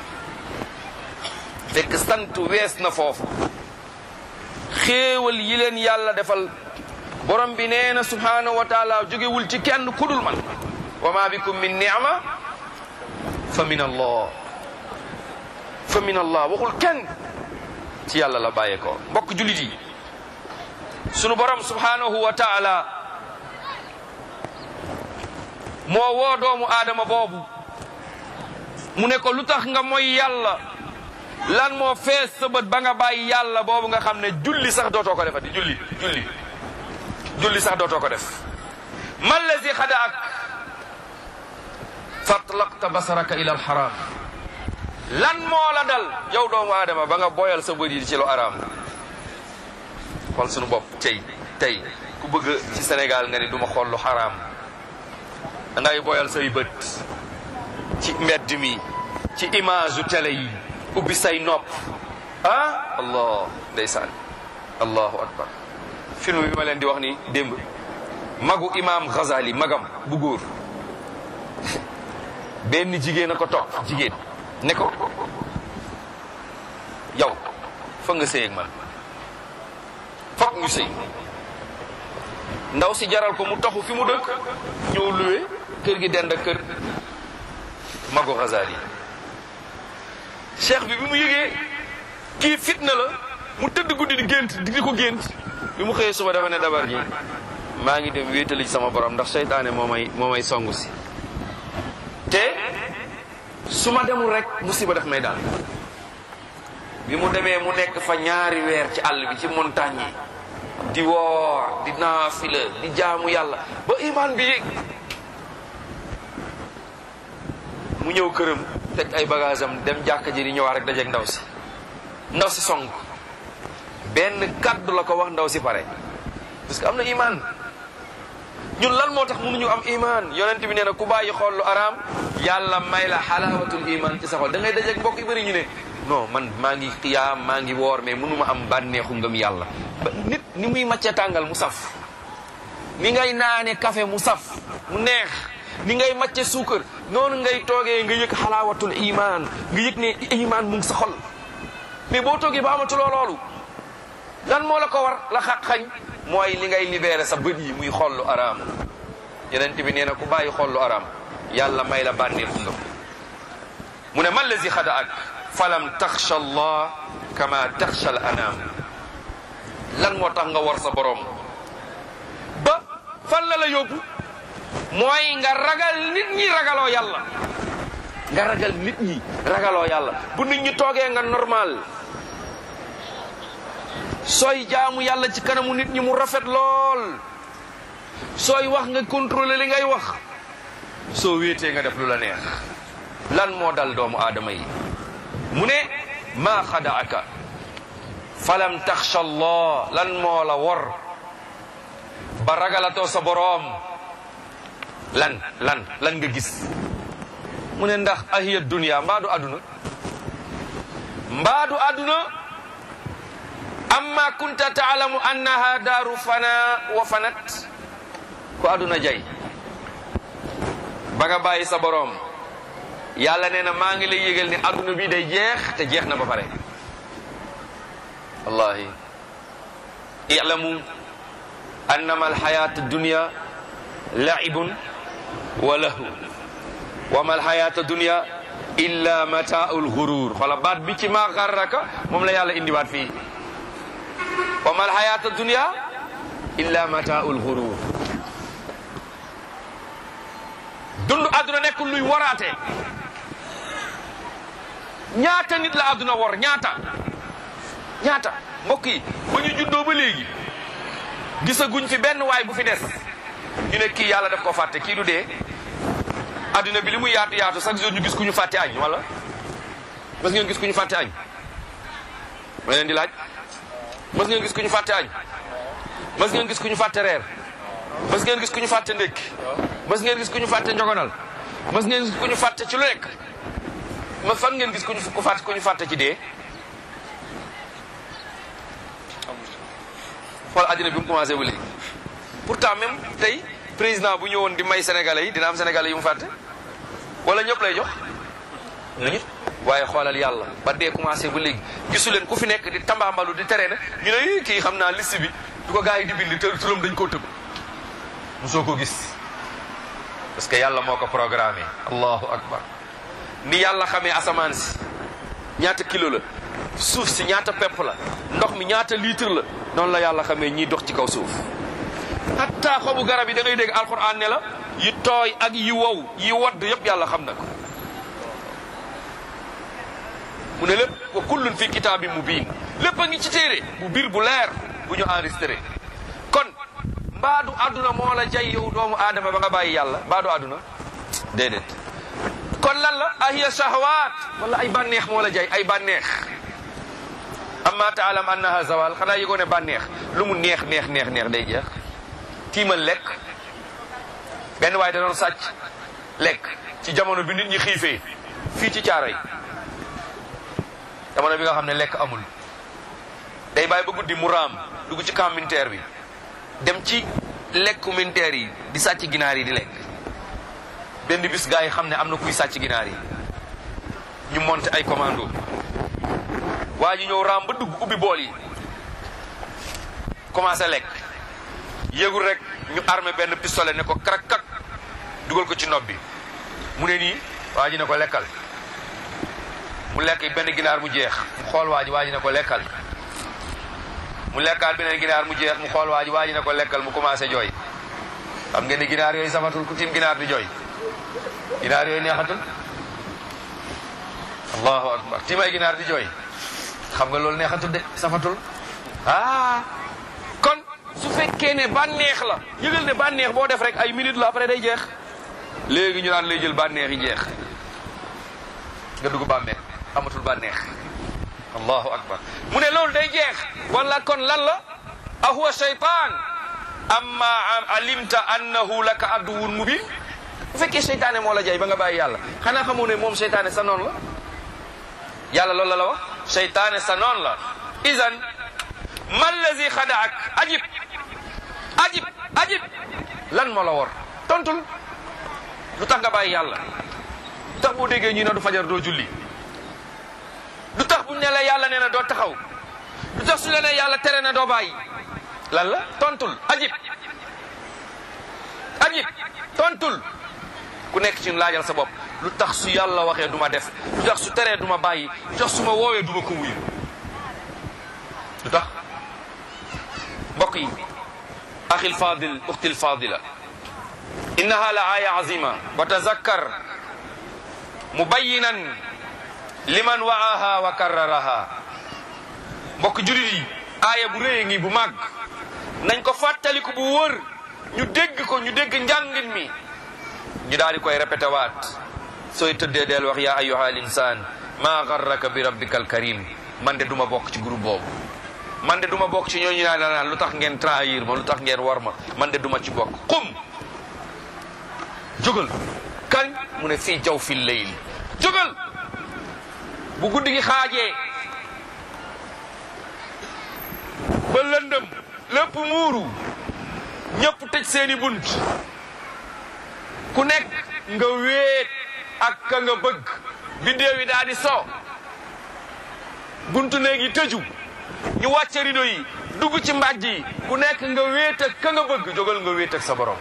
fekk sant wees na foofu xéewal yi leen yàlla defal borom bi nee na subhanahu wa taala jógewul ci kenn kudul man wa ma bikum min ni'ma fa min allah fa min allah waxul kenn ci yàlla la bàyyee ko mbokk julit yi sunu borom subhanahu wa taala moo woo doomu aadama boobu mu ne ko lu tax nga mooy yàlla lan moo fees sa bët ba nga bàyyi yàlla boobu nga xam ne julli sax dootoo ko defati julli julli julli sax dootoo ko def ma allazi xadaak fatlaqta basaraka ila alxaram lan moo la dal yow doomu aadama ba nga boyal sa bët yi ci lu araam xool sunu bopp tey tey ku bëgg ci Sénégal nga ni duma xool lu xaraam da ngay boyal say bët ci mbedd mi ci image u télé yi ubbi say nopp ah allah ndeysaan allahu akbar film bi ma leen di wax ni démb magu imam Ghazali magam bu góor benn jigéen a ko topp jigéen ne ko yow fa nga sëy ak man foog ñu sëy ndaw si jaral ko mu taxu fi mu dëkk ñëw luwe kër gi dend ak kër magu Ghazali cheikh bi bi mu yëgee kii fitna la mu tëdd guddi di gént di ko gént bi mu xëyee suba dafa ne dabar ji maa ngi dem wéetali ci sama borom ndax seytaane moo may moo may songu si te su ma demul rek musiba daf may daal bi mu demee mu nekk fa ñaari weer ci àll bi ci montagne yi di woor di naafila di jaamu yàlla ba iman bi yéeg mu ñëw këram teg ay bagage am dem jàkka ji di ñëwaat rek dajeeg ndaw si ndaw si song benn kaddu la ko wax ndaw si pare parce que am na iman ñun lan moo tax mënuñu am iman yonent bi nee na ku bàyyi xool lu araam yàlla may la xalaawatul iman ci sa xol da ngay dajeeg mbokk yu bëri ñu ne non man maa ngi xiyaam maa ngi woor mais mënuma am bànneexu ngëm yàlla ba nit ni muy macce tàngal mu saf ni ngay naane café mu saf mu neex ni ngay macce suukar noonu ngay toogee nga yëg xalaawatul iman nga yëg ne iman mu ngi sa xol mais boo toogee ba amatuloo loolu lan moo la ko war la xaq xañ mooy li ngay libéré sa bët yi muy xool lu araam yeneen bi nee na ku bàyyi xool lu araam yàlla may la bànneexu ngëm mu ne man lazi xada ak falam taxsha allah kama taxsha al anam lan moo tax nga war sa borom ba fan la la yóbbu mooy nga ragal nit ñi ragaloo yàlla nga ragal nit ñi ragaloo yàlla bu nit ñi toogee nga normal sooy jaamu yàlla ci kanamu nit ñi mu rafet lool sooy wax nga contrôler li ngay wax soo wéetee nga def lu la neex lan moo dal doomu aadama yi mu ne maa xadaaka falam taxsha allah lan moo la wor ba ragalatoo sa boroom lan lan lan nga gis mu ne ndax ahiya dunia mbaadu aduna mbaadu aduna amma kunta taalamu annaha daaru fana wa fanat ko aduna jay ba nga bàyyi sa boroom yàlla nee na maa ngi lay yëgal ne aduna bi day jeex te jeex na ba pare wallahi i'lamu annama alxayat dunia laibun wa lahu wa ma alxayat dunia illa mataul gurur xoola baat bi ci maa xarraka moom la yàlla indiwaat fii wa ma alxayat dunia illa mataul gurur dund àdduna nekkul luy waraate ñaata nit la àdduna war ñaata ñaata mbokk yi ba ñu juddoo ba léegi gisaguñ fi benn waay bu fi des ñu ne kii yàlla daf ko fàtte kii du dee àdduna bi li muy yaatu yaatu chaque jour ñu gis ku ñu fàtte añ wala mas ngeen gis ku ñu fàtte añ ma leen di laaj mas ngeen gis ku ñu fàtte añ mas ngeen gis ku ñu fàtte reer mas ngeen gis ku ñu fàtte ndékki mas ngeen gis ku ñu fàtte njogonal mas ngeen gis ku ñu fàtte ci lu nekk ma fan ngeen gis ku ñu ku fàtte ku ñu fàtte ci dee xool àddina bi mu commencé ba léegi pourtant même tey président bu ñëwoon di may sénégalais yi dina am sénégalais yu mu fàtte wala ñëpp lay jox nañu waaye xoolal yàlla ba dee commencé ba léegi gisu leen ku fi nekk di tambaambalu di tere na ñu ne kii xam naa liste bi du ko gars yi di bind te turam dañ koo tëb mosoo ko gis parce que yàlla moo ko programmé allahu akbar ni yàlla xamee asamaan si ñaata kilo la suuf si ñaata pepp la ndox mi ñaata litre la noonu la yàlla xamee ñiy dox ci kaw suuf hatta xobu garab yi da ngay dégg alquran ne la yi tooy ak yi wow yi wadd yëpp yàlla xam na ko mu ne lépp wa kullun fi kitaabin mubiin lépp a ngi ci téere bu biir bu leer bu ñu enregistré kon mbaadu àdduna moo la jay yow doomu aadama ba nga bàyyi yàlla mbaadu àdduna déedéet kon lan la ahiya shahawat wala ay bànneex moo la jay ay bànneex amma taalam annaha zawal xanaa yëgoo ne bànneex lu mu neex neex neex neex day jeex tiimal lekk benn waaye da doon sàcc lekk ci jamono bi nit ñi xiifee fii ci caaro yi jamono bi nga xam ne lekk amul day bàyyi ba guddi mu raam dugg ci camp militaire bi dem ci lekku militaire yi di sàcc ginaar yi di lekk benn bis gars yi xam ne am na kuy sàcc ginaar yi ñu monté ay commando waa ji ñëw raam ba dugg ubbi bool yi commencé lekk yëgul rek ñu armé benn pistolet ne ko krak kak dugal ko ci nopp bi mu ne nii waa ji ne ko lekkal mu lekk benn ginaar mu jeex mu xool waa ji waa ji ne ko lekkal mu lekkaat beneen ginaar mu jeex mu xool waa ji waa ji ne ko lekkal mu commencé jooy xam ngeen ni ginaar yooyu safatul ku tiim ginaar di jooy ginaar yooyu neexatul allahu akbar tiim ay ginaar di jooy xam nga loolu neexatul de safatul ah kon su fekkee ne bànneex la yëgal ne bànneex boo def rek ay minutes la après day jeex léegi ñu naan lay jël bànneex yi jeex nga dugg bàmmeel amatul bànneex allahu akbar mu ne loolu day jeex wala kon lan la ahuwa shaytan amma alimta annahu laka aduwun mubin bu fekkee seytaane moo la jay ba nga bàyyi yàlla xanaa xamoo ne moom seytaane sa noon la yàlla loolu la la wax seytaane sa noon la idan man lazi xadaak ajib ajib ajib lan moo la wor tontul lu tax nga bàyyi yàlla lu tax boo déggee ñi ne du fajar doo julli lu tax buñ ne la yàlla nee na doo taxaw lu tax su la ne yàlla tere na doo bàyyi lan la tontul ajib ajib tontul ku nekk ci laajal sa bopp lu tax su yàlla waxee du ma def lu tax su teree du ma bàyyi lu tax su ma woowee du ma ko wuyu lu tax mbokk yi axil fadil uxtil fadila innaha la aya azima wa tazakkar mubayinan liman waaha wa karraraha mbokk julit yi aaya bu réye ngi bu màgg nañ ko fàttaliku bu wër ñu dégg ko ñu dégg njàngin mi ñu daal di koy répété waat sooy tëddee deel wax yaa ayyuha al insaan maa garraka bi rabbika al karim man de duma bokk ci groupe boobu man de duma bokk ci ñooñu naan naan lu tax ngeen trahir ma lu tax ngeen war ma man de duma ci bokk qum jógal kañ mu ne fii jaw fi layl jógal bu guddi gi xaajee ba lëndëm lépp muuru ñëpp tëj seeni bunt ku nekk nga wéet ak ka nga bëgg biddéew yi daal di so buntu néeg yi tëju ñu wàcce rido yi dugg ci mbàjj yi ku nekk nga wéet ak ka nga bëgg jógal nga wéet ak sa borom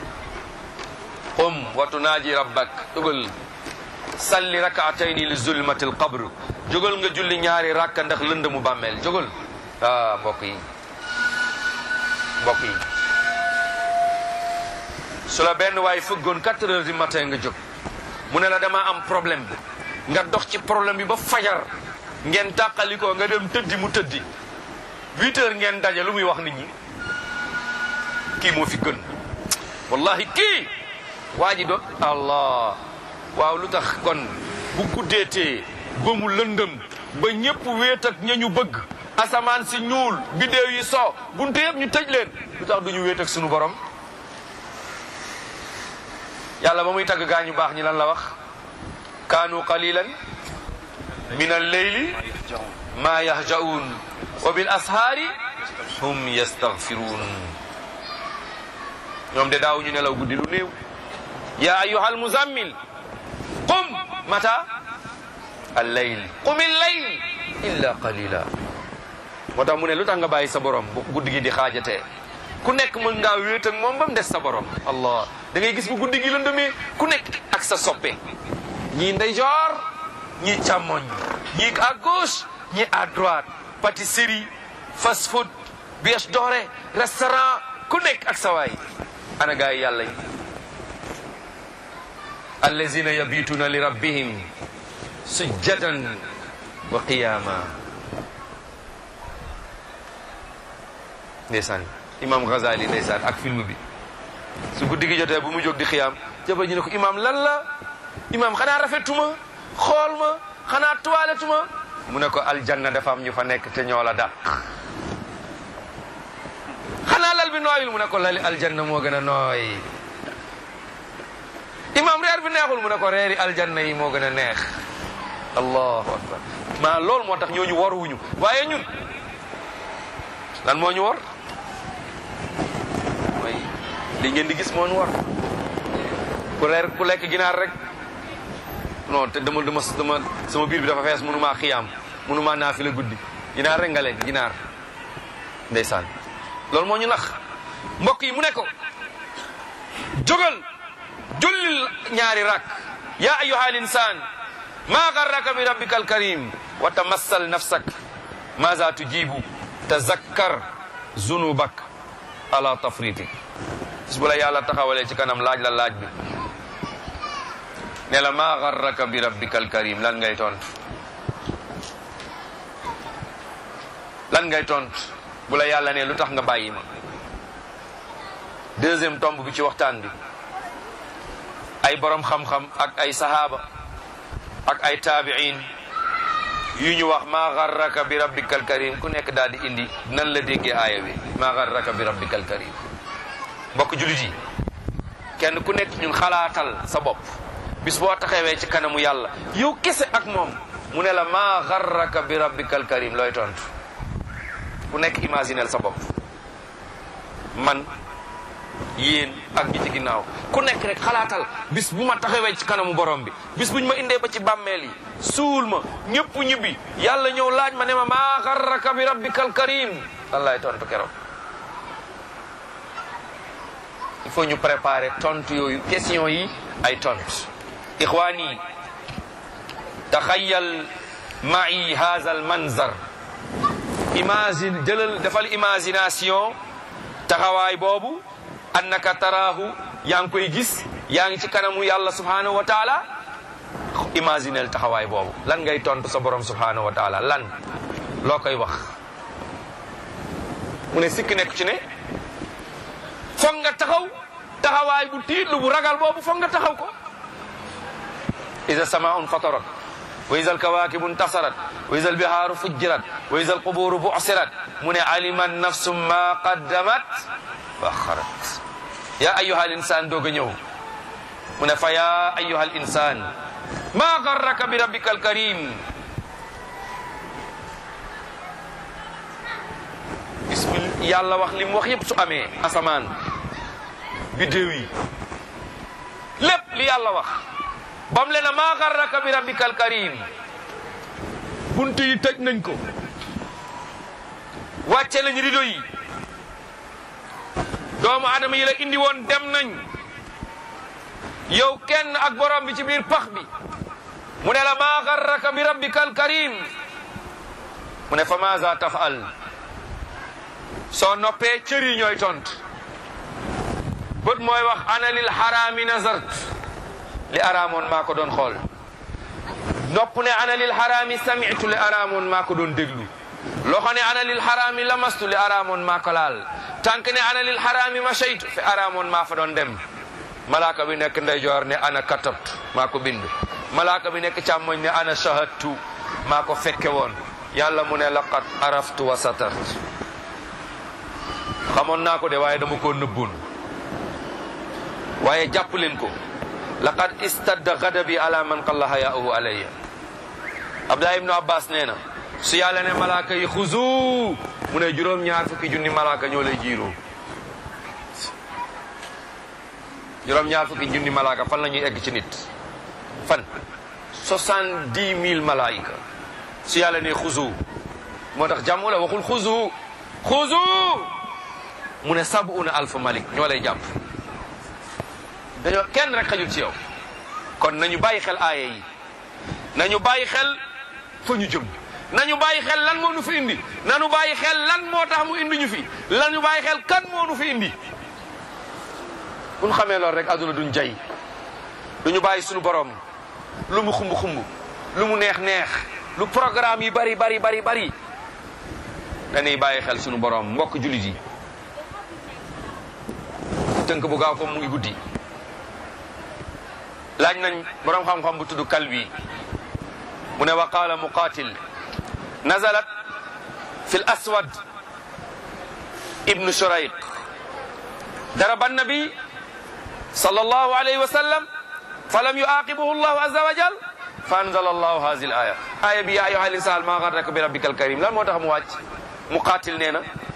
qum wa tunaaji rabbak jógal salli rakaatayni li zulmati l qabr jógal nga julli ñaari rakka ndax lënd mu bàmmeel jógal ah mbokk yi mbokk yi su la benn waay fëggoon quatre heures du matin nga jóg mu ne la dama am problème bi nga dox ci problème bi ba fajar ngeen tàqalikoo nga dem tëddi mu tëddi huit heures ngeen daje lu muy wax nit ñi kii moo fi gën wallahi kii waa ji doon allah waaw lu tax kon bu guddeetee ba mu lëndëm ba ñëpp wéet ak ña ñu bëgg asamaan si ñuul biddéew yi so bunte yëpp ñu tëj leen lu tax duñu wéet ak sunu borom yàlla ba muy tagg gaa ñu baax ñi lan la wax kaanu qalilan min al-layli ma yahja'un wa bil ashaari hum yastaghfirun ñoom de daaw ñu nelaw guddi lu néew ya ayyuha al-muzammil qum mata al-layl qum al-layl illa qalila moo tax mu ne lu tax nga bàyyi sa borom bu guddi gi di xaajatee ku nekk mën ngaa wéet ak moom ba mu des sa borom allah da ngay gis bu guddi gi lëndëmee ku nekk ak sa soppe ñii ndeyjoor ñii càmmoñ ñii à gauche ñii à droite pâtisserie fast food bièche dorée restaurant ku nekk ak sa waay ana gaa yi yàlla yi allazina yabituna li rabbihim sujjadan wa qiyama ndeysaan imam Ghazali ndeysaan ak film bi su guddi gi jotee bu mu jóg di xiyaam jabar ñu ne ko imam lan la imam xanaa rafetuma xool ma xanaa toiletuma mu ne ko aljanna dafa am ñu fa nekk te ñoo la dàq xanaa lal bi nooyul mu ne ko lali aljanna moo gën a nooy imam reer bi neexul mu ne ko reeri aljanna yi moo gën a neex allahu akbar maa loolu moo tax ñooñu waruwuñu waaye ñun lan moo ñu war mooy li ngeen di gis moo ñu war ku reer ku lekk ginaar rek non te dama dama dama sama biir bi dafa fees mënumaa xiyaam mënumaa naa fi la guddi ginaar rek nga lekk ginaar ndeysaan loolu moo ñu nax mbokk yi mu ne ko jógal jullil ñaari rak ya ayuha al insan ma garraka bi rabbika al karim wa tamassal nafsak maza tujibu tazakkar zunubak ala tafritik bis bu la yàlla taxawalee ci kanam laaj la laaj bi ne la ma garraka bi rabbika al karim lan ngay tontu lan ngay tontu bu la yàlla ne lu tax nga bàyyi ma deuxième tomb bi ci waxtaan bi ay borom xam-xam ak ay sahaaba ak ay taabiin yu ñu wax maa garraka bi rabbikal karim ku nekk daal di indi nan la déggee aaya bi maa garraka bi rabbikal karim mbokk julit yi kenn ku nekk ñun xalaatal sa bopp bis boo taxawee ci kanamu yàlla yow kese ak moom mu ne la maa garraka bi rabbikal karim looy tontu ku nekk imaginel sa bopp man yéen ak ñi ci ginnaaw ku nekk rek xalaatal bis bu ma taxawee ci kanamu borom bi bis buñ ma indee ba ci bàmmeel yi suul ma ñëpp ñibbi yàlla ñëw laaj ma ne ma maa garraka bi rabbikal karim lan laay tontu keroog il faut ñu préparer tontu yooyu question yi ay tontu ixwaani taxayal ma'i haza al manzar imagine jëlal defal imagination taxawaay boobu annaka taraahu yaa ngi koy gis yaa ngi ci kanamu yàlla subhanahu wa taala imaginel taxawaay boobu lan ngay tontu sa borom subhanahu wa taala lan loo koy wax mu ne sikk nekk ci ne foog nga taxaw taxawaay bu tiitlu bu ragal boobu foog nga taxaw ko ida samaun fatarat wa ida alkawakibu intasarat wa ida albihaaru fujjirat wa ida alquburu busirat mu ne alima nafsu ma qaddamat wa axarat ya ayuha al insan doog a ñëw mu ne fa ya ayuha al insan ma garraka bi rabbika al karim bismil yàlla wax li mu wax yépp su amee asamaan biddéew yi lépp li yàlla wax bam le na maa garraka bi rabbika al karim bunt yi tëj nañ ko wàcce nañ rido yi doomu adama yi la indi woon dem nañ yow kenn ak borom bi ci biir pax bi mu ne la maa garraka bi rabbika al karim mu ne fa maza tafal soo noppee cër yi ñooy tont bët mooy wax ana lil xaraami nazart li araamoon maa ko doon xool nopp ne ana lil xaraami samitu li araamoon maa ko doon déglu loxo ne ana lil xaraami lamastu li araamoon maa ko laal tànk ne ana lil xaraami mashaytu fi araamoon maa fa doon dem malaaka bi nekk ndeyjoor ne ana katabtu maa ko bind malaaka bi nekk càmmoñ ne ana shahadtu maa ko fekke woon yàlla mu ne laqad araftu wa satart xamoon naa ko de waaye dama koo nëbboon waaye jàpp leen ko laqad istadda gadabi ala man qalla hayaahu alayya abdullah ibnu abbas nee na su yàlla ne malaaka yi xuzu mu ne juróom ñaar fukki junni malaaka ñoo lay jiiroo juróom ñaar fukki junni malaaka fan la ñuy egg ci nit fan soixante-dix mille malaayika su yàlla ne xuzu moo tax jàmm la waxul xuzu xuzu mu ne sabuna alfa malik ñoo lay jàpp dañoo kenn rek xajul ci yow kon nañu bàyyi xel aaya yi nañu bàyyi xel fa ñu jëm nañu bàyyi xel lan moo nu fi indi nañu bàyyi xel lan moo tax mu indi ñu fi lañu bàyyi xel kan moo nu fi indi bu ñu xamee loolu rek àdduna duñ jay duñu bàyyi suñu borom lu mu xumb xumb lu mu neex neex lu programme yi bari bari bari bari dañuy bàyyi xel suñu borom mbokk jullit yi tënk bu gaaw comme mu ngi guddi laaj nañ borom xam-xam bu tudd kalbi mu ne wa qaala muqatil nazalat fi l aswad ibnu shurayq daraba annabi sallallahu alayhi wa sallam falam yuaqibuhu llahu azza wa jal fa anzala allahu hadihi l aya aya bi ya ayuha al insan ma garraka bi rabbika al karim lan moo tax mu wàcc muqatil nee na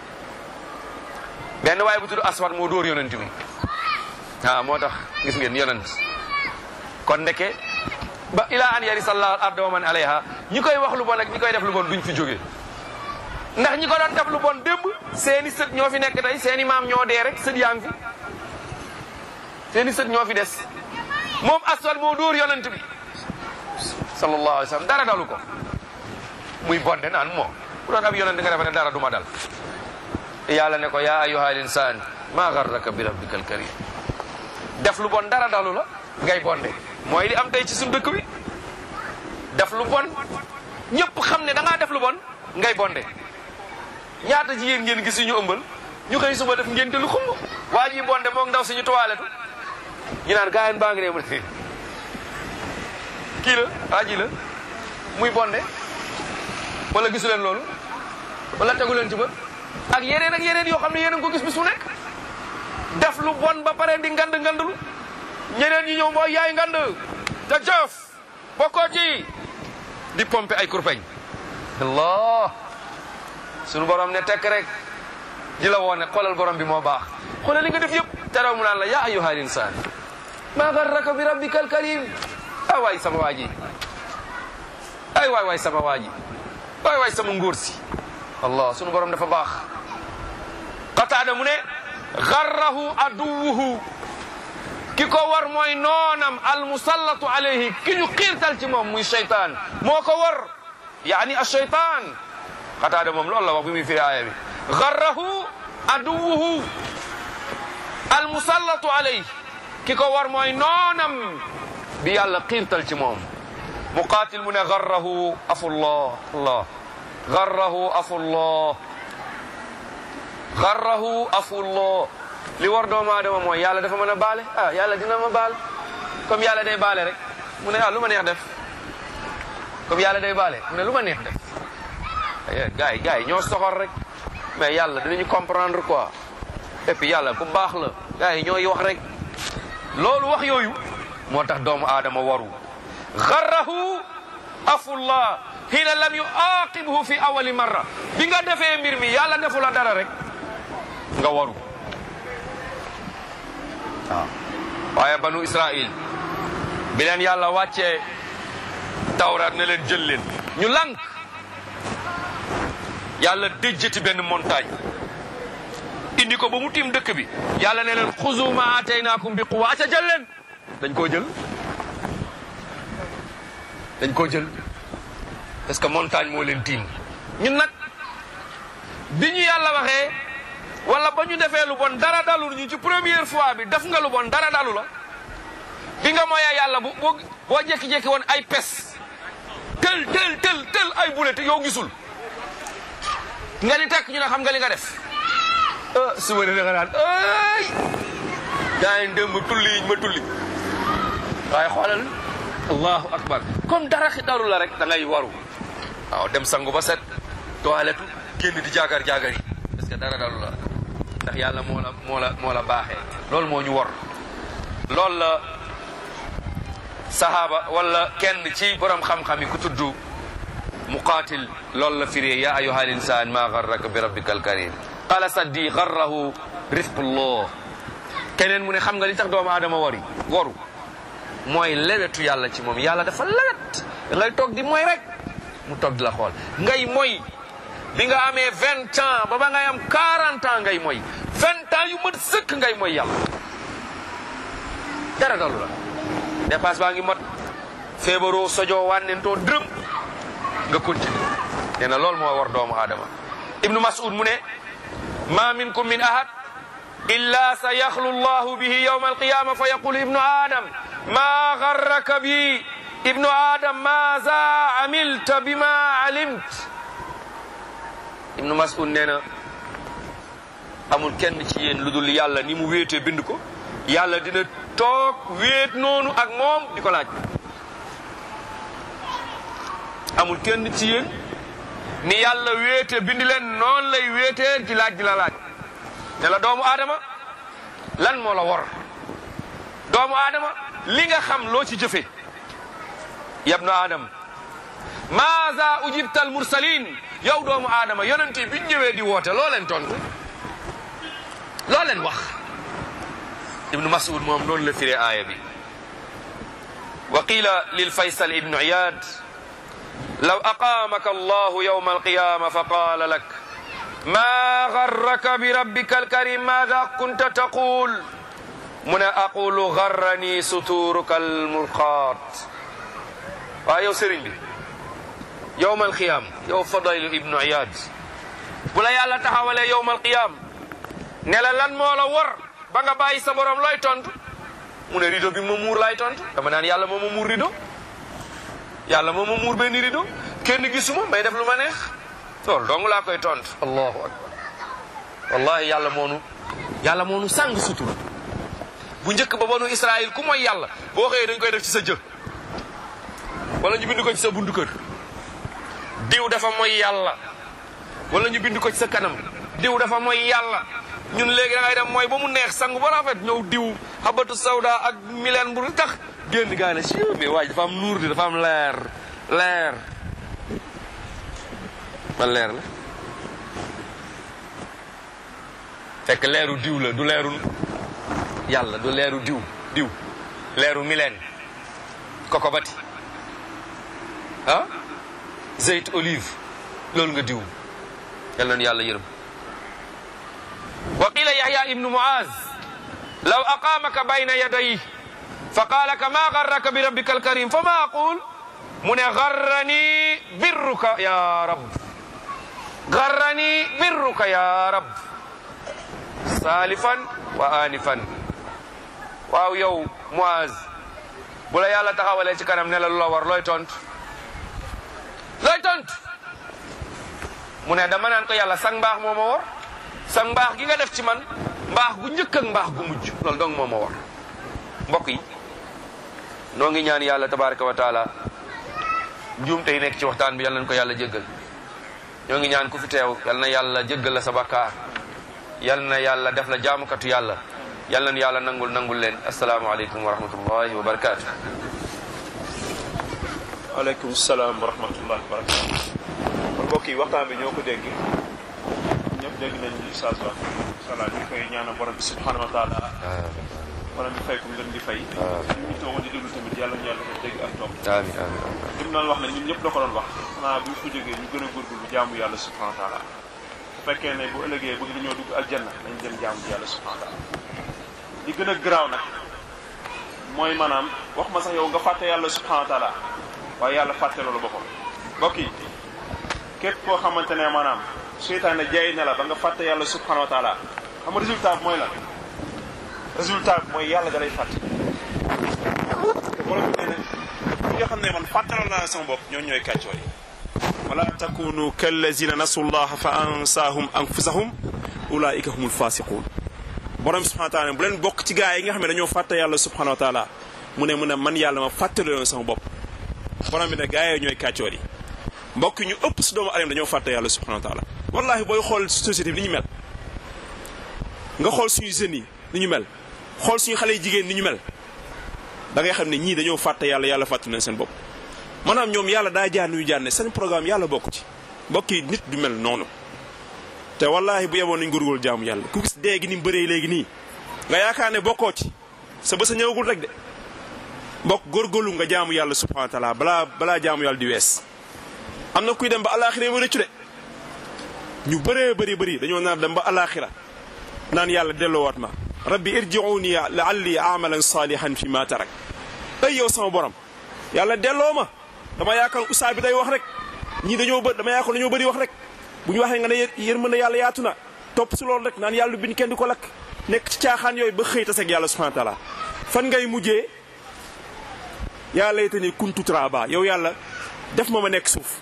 benn waaye bu tudd aswad moo dóor yonent bi ah moo tax gis ngeen yonent kon ndeke ba ila an yari sallahu al arda wa man alayha ñi koy wax lu bon ak ñi koy def lu bon duñ fi jóge ndax ñi ko doon def lu bon démb seeni sët ñoo fi nekk tey seeni maam ñoo dee rek sët yaa ngi fi seeni sët ñoo fi des moom aswad moo dóor yonent bi sallallahu alayhi wa sallam dara dalu ko muy bonde naan moo bu doon ab yonent nga defe ne dara du ma dal yàlla ne ko yaa ayyuha al insaan maa garraka bi rabbika al karim def lu bon dara dalu la ngay bonde mooy li am tey ci suñu dëkk bi def lu bon ñëpp xam ne da ngaa def lu bon ngay bonde ñaata jigéen ngeen gis ñu ëmbal ñu xëy suba def ngénte lu xumb waa ji bonde moog ndaw suñu toilette ñu naan gaayen baa ngi ne mu ne kii la waa ji la muy bonde wala gisu leen loolu wala tegu leen ci bët ak yeneen ak yeneen yoo xam ne yeneen ko gis bis mu nekk def lu bon ba pare di ngand ngandlu ñeneen ñi ñëw mooy yaay ngand te jëf bokkoo ci di pompe ay kurpeñ allah sunu borom ne tekk rek di la woone xoolal borom bi moo baax xoolal li nga def yëpp teraw mu naan la yaa ayyuha al insaan maa garraka bi rabbika al karim ay waay sama waa ji ay waay waay sama waa ji waay waay sama ngóor si allah sunu borom dafa baax qataada mu ne garrahu aduwuhu ki ko war mooy noonam almusallatu alayhi ki ñu xiirtal ci moom muy cheytaan moo ko war yaani acheytaan qataada moom loolu la wax bi muy firi aaya bi garrahu aduwuhu almusallatu alayhi ki ko war mooy noonam bi yàlla xiirtal ci moom muqaatil mu ne garrahu afullah allah garrahu afullah garrahu afullah li war doomu aadama mooy yàlla dafa mën a baale ah yàlla dina ma baal comme yàlla day baale rek mu ne ah lu ma neex def comme yàlla day baale mu ne lu ma neex def gars yi gars yi ñoo soxor rek mais yàlla dinañu comprendre quoi et puis yàlla ku baax la gars yi ñooy wax rek loolu wax yooyu moo tax doomu aadama waru garrahu afullah xiina lam yu aqibhu fi awali marra bi nga defee mbir mi yàlla defu la dara rek nga waru waaw waaye banu israil bi leen yàlla wàccee tawraat ne leen jël leen ñu lànk yàlla déjjati benn montagne indi ko ba mu tiim dëkk bi yàlla ne leen xuzu ma ataynaakum bi quwa aca jël leen dañ koo jël dañ koo jël parce que montagne moo leen tiim ñun nag bi ñu yàlla waxee wala ba ñu defee lu bon dara dalul ñu ci première fois bi def nga lu bon dara dalu la bi nga mooyee yàlla bu boo boo jékki-jékki woon ay pes tel tel tel tel ay bule te yow gisul nga ni tekk ñu ne xam nga li nga def ah suba ne da nga naan ay gaa yi démb tulli yiñ ma tulli waaye xoolal allahu akbar comme dara xi dalu la rek da ngay waru waaw dem sangu ba set toilette génn di jaagar jaagar yi parce que dara dalu la ndax yàlla moo la moo la moo la baaxee loolu moo ñu war loolu la sahaaba wala kenn ci borom xam-xam yi ku tudd muqaatil loolu la firee ya ayuha al insan ma garraka bi rabbika al karim qala saddi garrahu rifqullah keneen mu ne xam nga li tax doomu aadama wari waru mooy lewetu yàlla ci moom yàlla dafa lewet ngay toog di mooy rek mu toog di la xool ngay mooy bi nga amee vingt ans ba ba ngay am quarante ans ngay mooy vingt ans yu mat sëkk ngay mooy yàlla dara dalu la dépasse baa ngi mot feebaroo sojoo wànnentoo dërëm nga continue nee na loolu moo war doomu aadama ibnu mas'ud mu ne ma minkum min ahad illa sa yaxlu llahu bihi yawma alqiyama fa yaqulu ibnu adam ma garraka bi ibnu adam maza amilta bima alimt ibnu mas'ud nee na amul kenn ci yéen lu dul yàlla ni mu wéetee bind ko yàlla dina toog wéet noonu ak moom di ko laaj amul kenn ci yéen ni yàlla wéete bindi leen noonu lay wéetee ci laaj di la laaj ne la doomu aadama lan moo la war doomu aadama li nga xam loo ci jëfe yabnu aadam maaza ujibta al mursalin yow doomu aadama yonent yi biñ ñëwee di woote loo leen tontu loo leen wax ibnu mas'ud moom noonu la firee aaya bi wa qila lil faysal ibnu iyad law aqamaka allahu yawma alqiyama fa qala lak ma garraka bi rabbika alkarim maada kunta taqul mu ne aqulu garrani suturuka almurqat waaw yow sëriñ bi yowma alqiyam yow fadaylu ibnu iyad bu la yàlla taxawalee yowma alqiyam ne la lan moo la war ba nga bàyyi sa borom looy tontu mu ne rido bi ma muur laay tontu dama naan yàlla moo ma muur rido yàlla moo ma muur benn rido kenn gisuma may def lu ma neex loolu dong laa koy tontu allahu akbar wallahi yàlla moonu yàlla moonu sàng sutura bu njëkk ba banu israil ku mooy yàlla boo xëyee dañ koy def ci sa jë wala ñu bind ko ci sa bundu kër diw dafa mooy yàlla wala ñu bind ko ci sa kanam diw dafa mooy yàlla ñun léegi da ngay dem mooy ba mu neex sangu ba rafet ñëw diw xabatu sawda ak mileen bu tax génn gaa ne si mais waaj dafa am nuur di dafa am leer leer man leer la fekk leeru diw la du leeru yàlla du leeru diw diw leeru mileen koko bati ah zeyt olive loolu nga diw yal nañu yàlla yërëm wa qila yahya ibnu muaz law aqamaka bayna yadayhi fa qala ka ma garraka bi rabbika alkarim fa ma aqul mu ne garrani birruka ya rab garrani birruka ya rab salifan wa anifan waaw yow muaz bu la yàlla taxawalee ci kanam ne la lu la war looy tont looy tont mu ne dama naan ko yàlla sang mbaax moo ma war sang mbaax gi nga def ci man mbaax gu njëkk ak mbaax gu mujj loolu dong moo ma war mbokk yi noo ngi ñaan yàlla tabaraka wa taala njuumte yi nekk ci waxtaan bi yal nañ ko yàlla jéggal ñoo ngi ñaan ku fi teew yal na yàlla jéggal la sa bakkaar yal na yàlla def la jaamukatu yàlla yal nañu yàlla nangul nangul leen asalaamaaleykum wa rahmatullahi wa barakaatu. aleykum salaam wa rahmatullahi wa barakatu kon mbokk yi waxtaan bi ñoo ko dégg ñëpp dégg nañ li Oustaz wax inshallah ñu koy ñaanal borom bi subhanahu wa taala borom bi fay ko ngeen di fay ñu toogoon di déglu tamit yàlla ñu yàlla def dégg ak toog amiin amiin amiin. li mu doon wax ne ñun ñëpp la ko doon wax xanaa bu ñu fa jógee ñu gën a góorgóorlu jaamu yàlla subhanahu wa taala bu fekkee ne bu ëllëgee bëgg nañoo dugg aljanna dañ dem jaamu yàlla subhanahu wa taala li gën a garaaw nag mooy maanaam wax ma sax yow nga fàtte yàlla subhanahu wa taala waaye yàlla fàtte loolu boppam mbokk yi képp koo xamante ne maanaam seytaane jaay na la ba nga fàtte yàlla subhanahu wa taala xam nga résultat bi mooy lan résultat bi mooy yàlla da lay fàtte te borom bi nee na ñi nga xam ne man fàttaloon naa sama bopp ñooñu ñooy kàccoo yi wala takunu kallazina nasu llaha fa ansaahum anfusahum ulaika humul fasiqun borom bi subhanahu wa taala bu leen bokk ci gaa yi nga xam ne dañoo fàtte yàlla subhanahu wa taala mu ne mu ne man yàlla ma fàttaloon sama bopp borom bi ne gaa yooyu ñooy kàccoor yi mbokk ñu ëpp si doomu aadama dañoo fàtte yàlla subhanahu wa taala wallahi booy xool société bi ni ñu mel nga xool suñu jeunes yi ni ñu mel xool suñu xale yi jigéen ni ñu mel da ngay xam ne ñii dañoo fàtte yàlla yàlla fàtte nañ seen bopp maanaam ñoom yàlla daa jaar nuyu jaar ne seen programme yàlla bokk ci mbokk yi nit du mel noonu te wallahi bu yeboon nañ góorgóorlu jaamu yàlla ku gis dee gi ni mu bëree léegi nii nga yaakaar ne bokkoo ci sa bës a ñëwagul rek de mbokk góorgóorlu nga jaamu yàlla subhanahu wa taala balaa balaa jaamu yàlla di wees am na kuy dem ba alaxira ba rëccu de ñu bëree bëri bëri dañoo nar dem ba alaxira naan yàlla delloowaat ma rabbi irjiuni laalli amalan salihan fi ma tarak ay yow sama borom yàlla delloo ma dama yaakaar usaa bi day wax rek ñii dañoo bë dama yaakaar dañoo bëri wax rek bu ñu waxee nga ne yërmande yàlla yaatu na topp si loolu rek naan yàlla biñ kenn di ko lakk nekk ci caaxaan yooyu ba xëy taseeg yàlla subhanahu wa taala fan ngay mujjee yaa laytani kuntu turaba yow yàlla def ma ma nekk suuf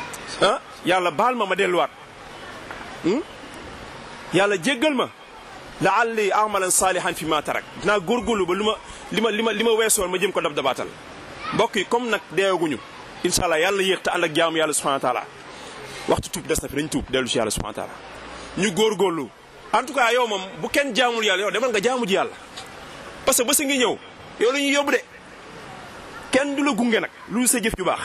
ah yàlla baal ma ma delluwaat yàlla jéggal ma laalli amalan saalihan fi ma tarak dinaa góorgóorlu ba lu ma li ma li ma li ma weesoon ma jëm ko dab dabaatal mbokk yi comme nag deewaguñu incha allah yàlla yéex te ànd ak jaamu yàlla subhanahu wa taala waxtu tuub des na fi dañ tuub dellu si yàlla subhanahu wa taala ñu góorgóorlu en tout cas yow moom bu kenn jaamul yàlla yow demal nga jaamu ji yàlla parce que ba sa ngi ñëw yow la ñuy yóbbu de kenn du la gunge nag lu sa jëf ju baax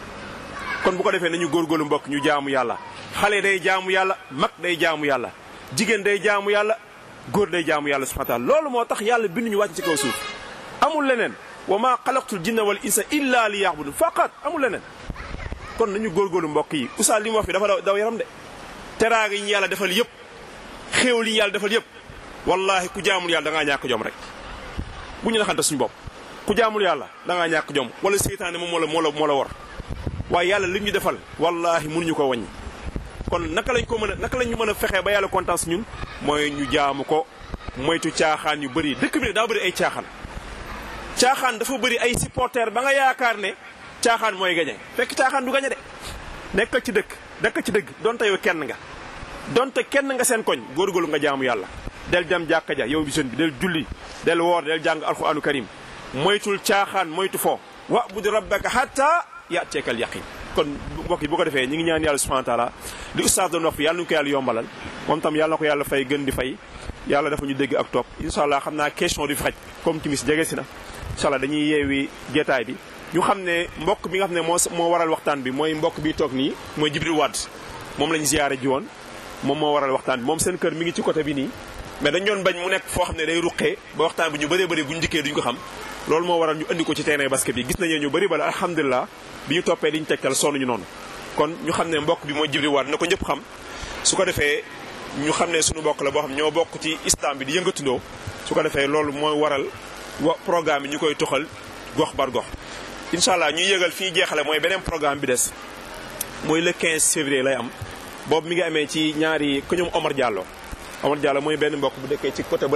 kon bu ko defee nañu góorgóorlu mbokk ñu jaamu yàlla xale day jaamu yàlla mag day jaamu yàlla jigéen day jaamu yàlla góor day jaamu yàlla subhanahu wa taala loolu moo tax yàlla bindu ñu wàcc ci kaw suuf amul leneen wa ma xalaqtul jinna wal insa illa li ya'budun faqat amul leneen kon nañu góorgóorlu mbokk yi oustaz li mu wax fi dafa daw daw yaram de teraanga yi ñu yàlla defal yëpp xéewal yi ñu yàlla defal yëpp wallahi ku jaamul yàlla da ngaa ñàkk jom rek bu ñu naxante suñu bopp ku jaamul yàlla da ngaa ñàkk jom wala seytaane moom moo la moo la moo la war waaye yàlla li ñu defal wallahi mënuñu ko wàññi kon naka lañ ko mën a naka lañ ñu mën a fexee ba yàlla kontaan si ñun mooy ñu jaamu ko moytu caaxaan yu bëri dëkk bi ne daa bëri ay caaxaan caaxaan dafa bëri ay supporter ba nga yaakaar ne caaxaan mooy gañe fekk caaxaan du gañe de nekkal ci dëkk nekkal ci dëgg donte yow kenn nga donte kenn nga seen koñ góorgóorlu nga jaamu yàlla del dem jàkka ja yow bi jeune bi del julli del woor del jàng alquranu karim moytul caaxaan moytu fo wa bud rabbaka hatta yateekal yaqin kon mbokk yi bu ko defee ñi ngi ñaan yàlla subhanahu wa taala li oustaz doon wax fi yàlla nu ko yàlla yombalal moom tam yàlla na ko yàlla fay gën di fay yàlla dafa ñu dégg ak topp incha allah xam naa question du fi xaj comme timis jege si na incha allah dañuy yeewi jeetaay bi ñu xam ne mbokk bi nga xam ne moo moo waral waxtaan bi mooy mbokk bi toog nii mooy Jibril Wade moom lañ ziyaare ji woon moom moo waral waxtaan bi moom seen kër mi ngi ci côté bi nii mais dañ doon bañ mu nekk foo xam ne day ruqee ba waxtaan bi ñu bëree bëri bu ñu njëkkee duñ ko xam loolu moo waral ñu andi ko ci terrain basket bi gis nañu ñu bëri bala alhamdulilah bi ñu toppee liñ tegtal sonn ñu noonu kon ñu xam ne mbokk bi mooy Jibril Wade na ko ñëpp xam su ko defee ñu xam ne suñu mbokk la boo xam ñoo bokk ci islam bi di yëngatundoo su ko defee loolu mooy waral wa programme bi ñu koy toxal gox bar gox incha allah ñuy yëgal fi ñu jeexale mooy beneen programme bi des mooy le 15 février lay am boobu mi ngi amee ci ñaari ku ñoom Omar Diallo Omar Diallo mooy benn mbokk bu dëkkee ci côté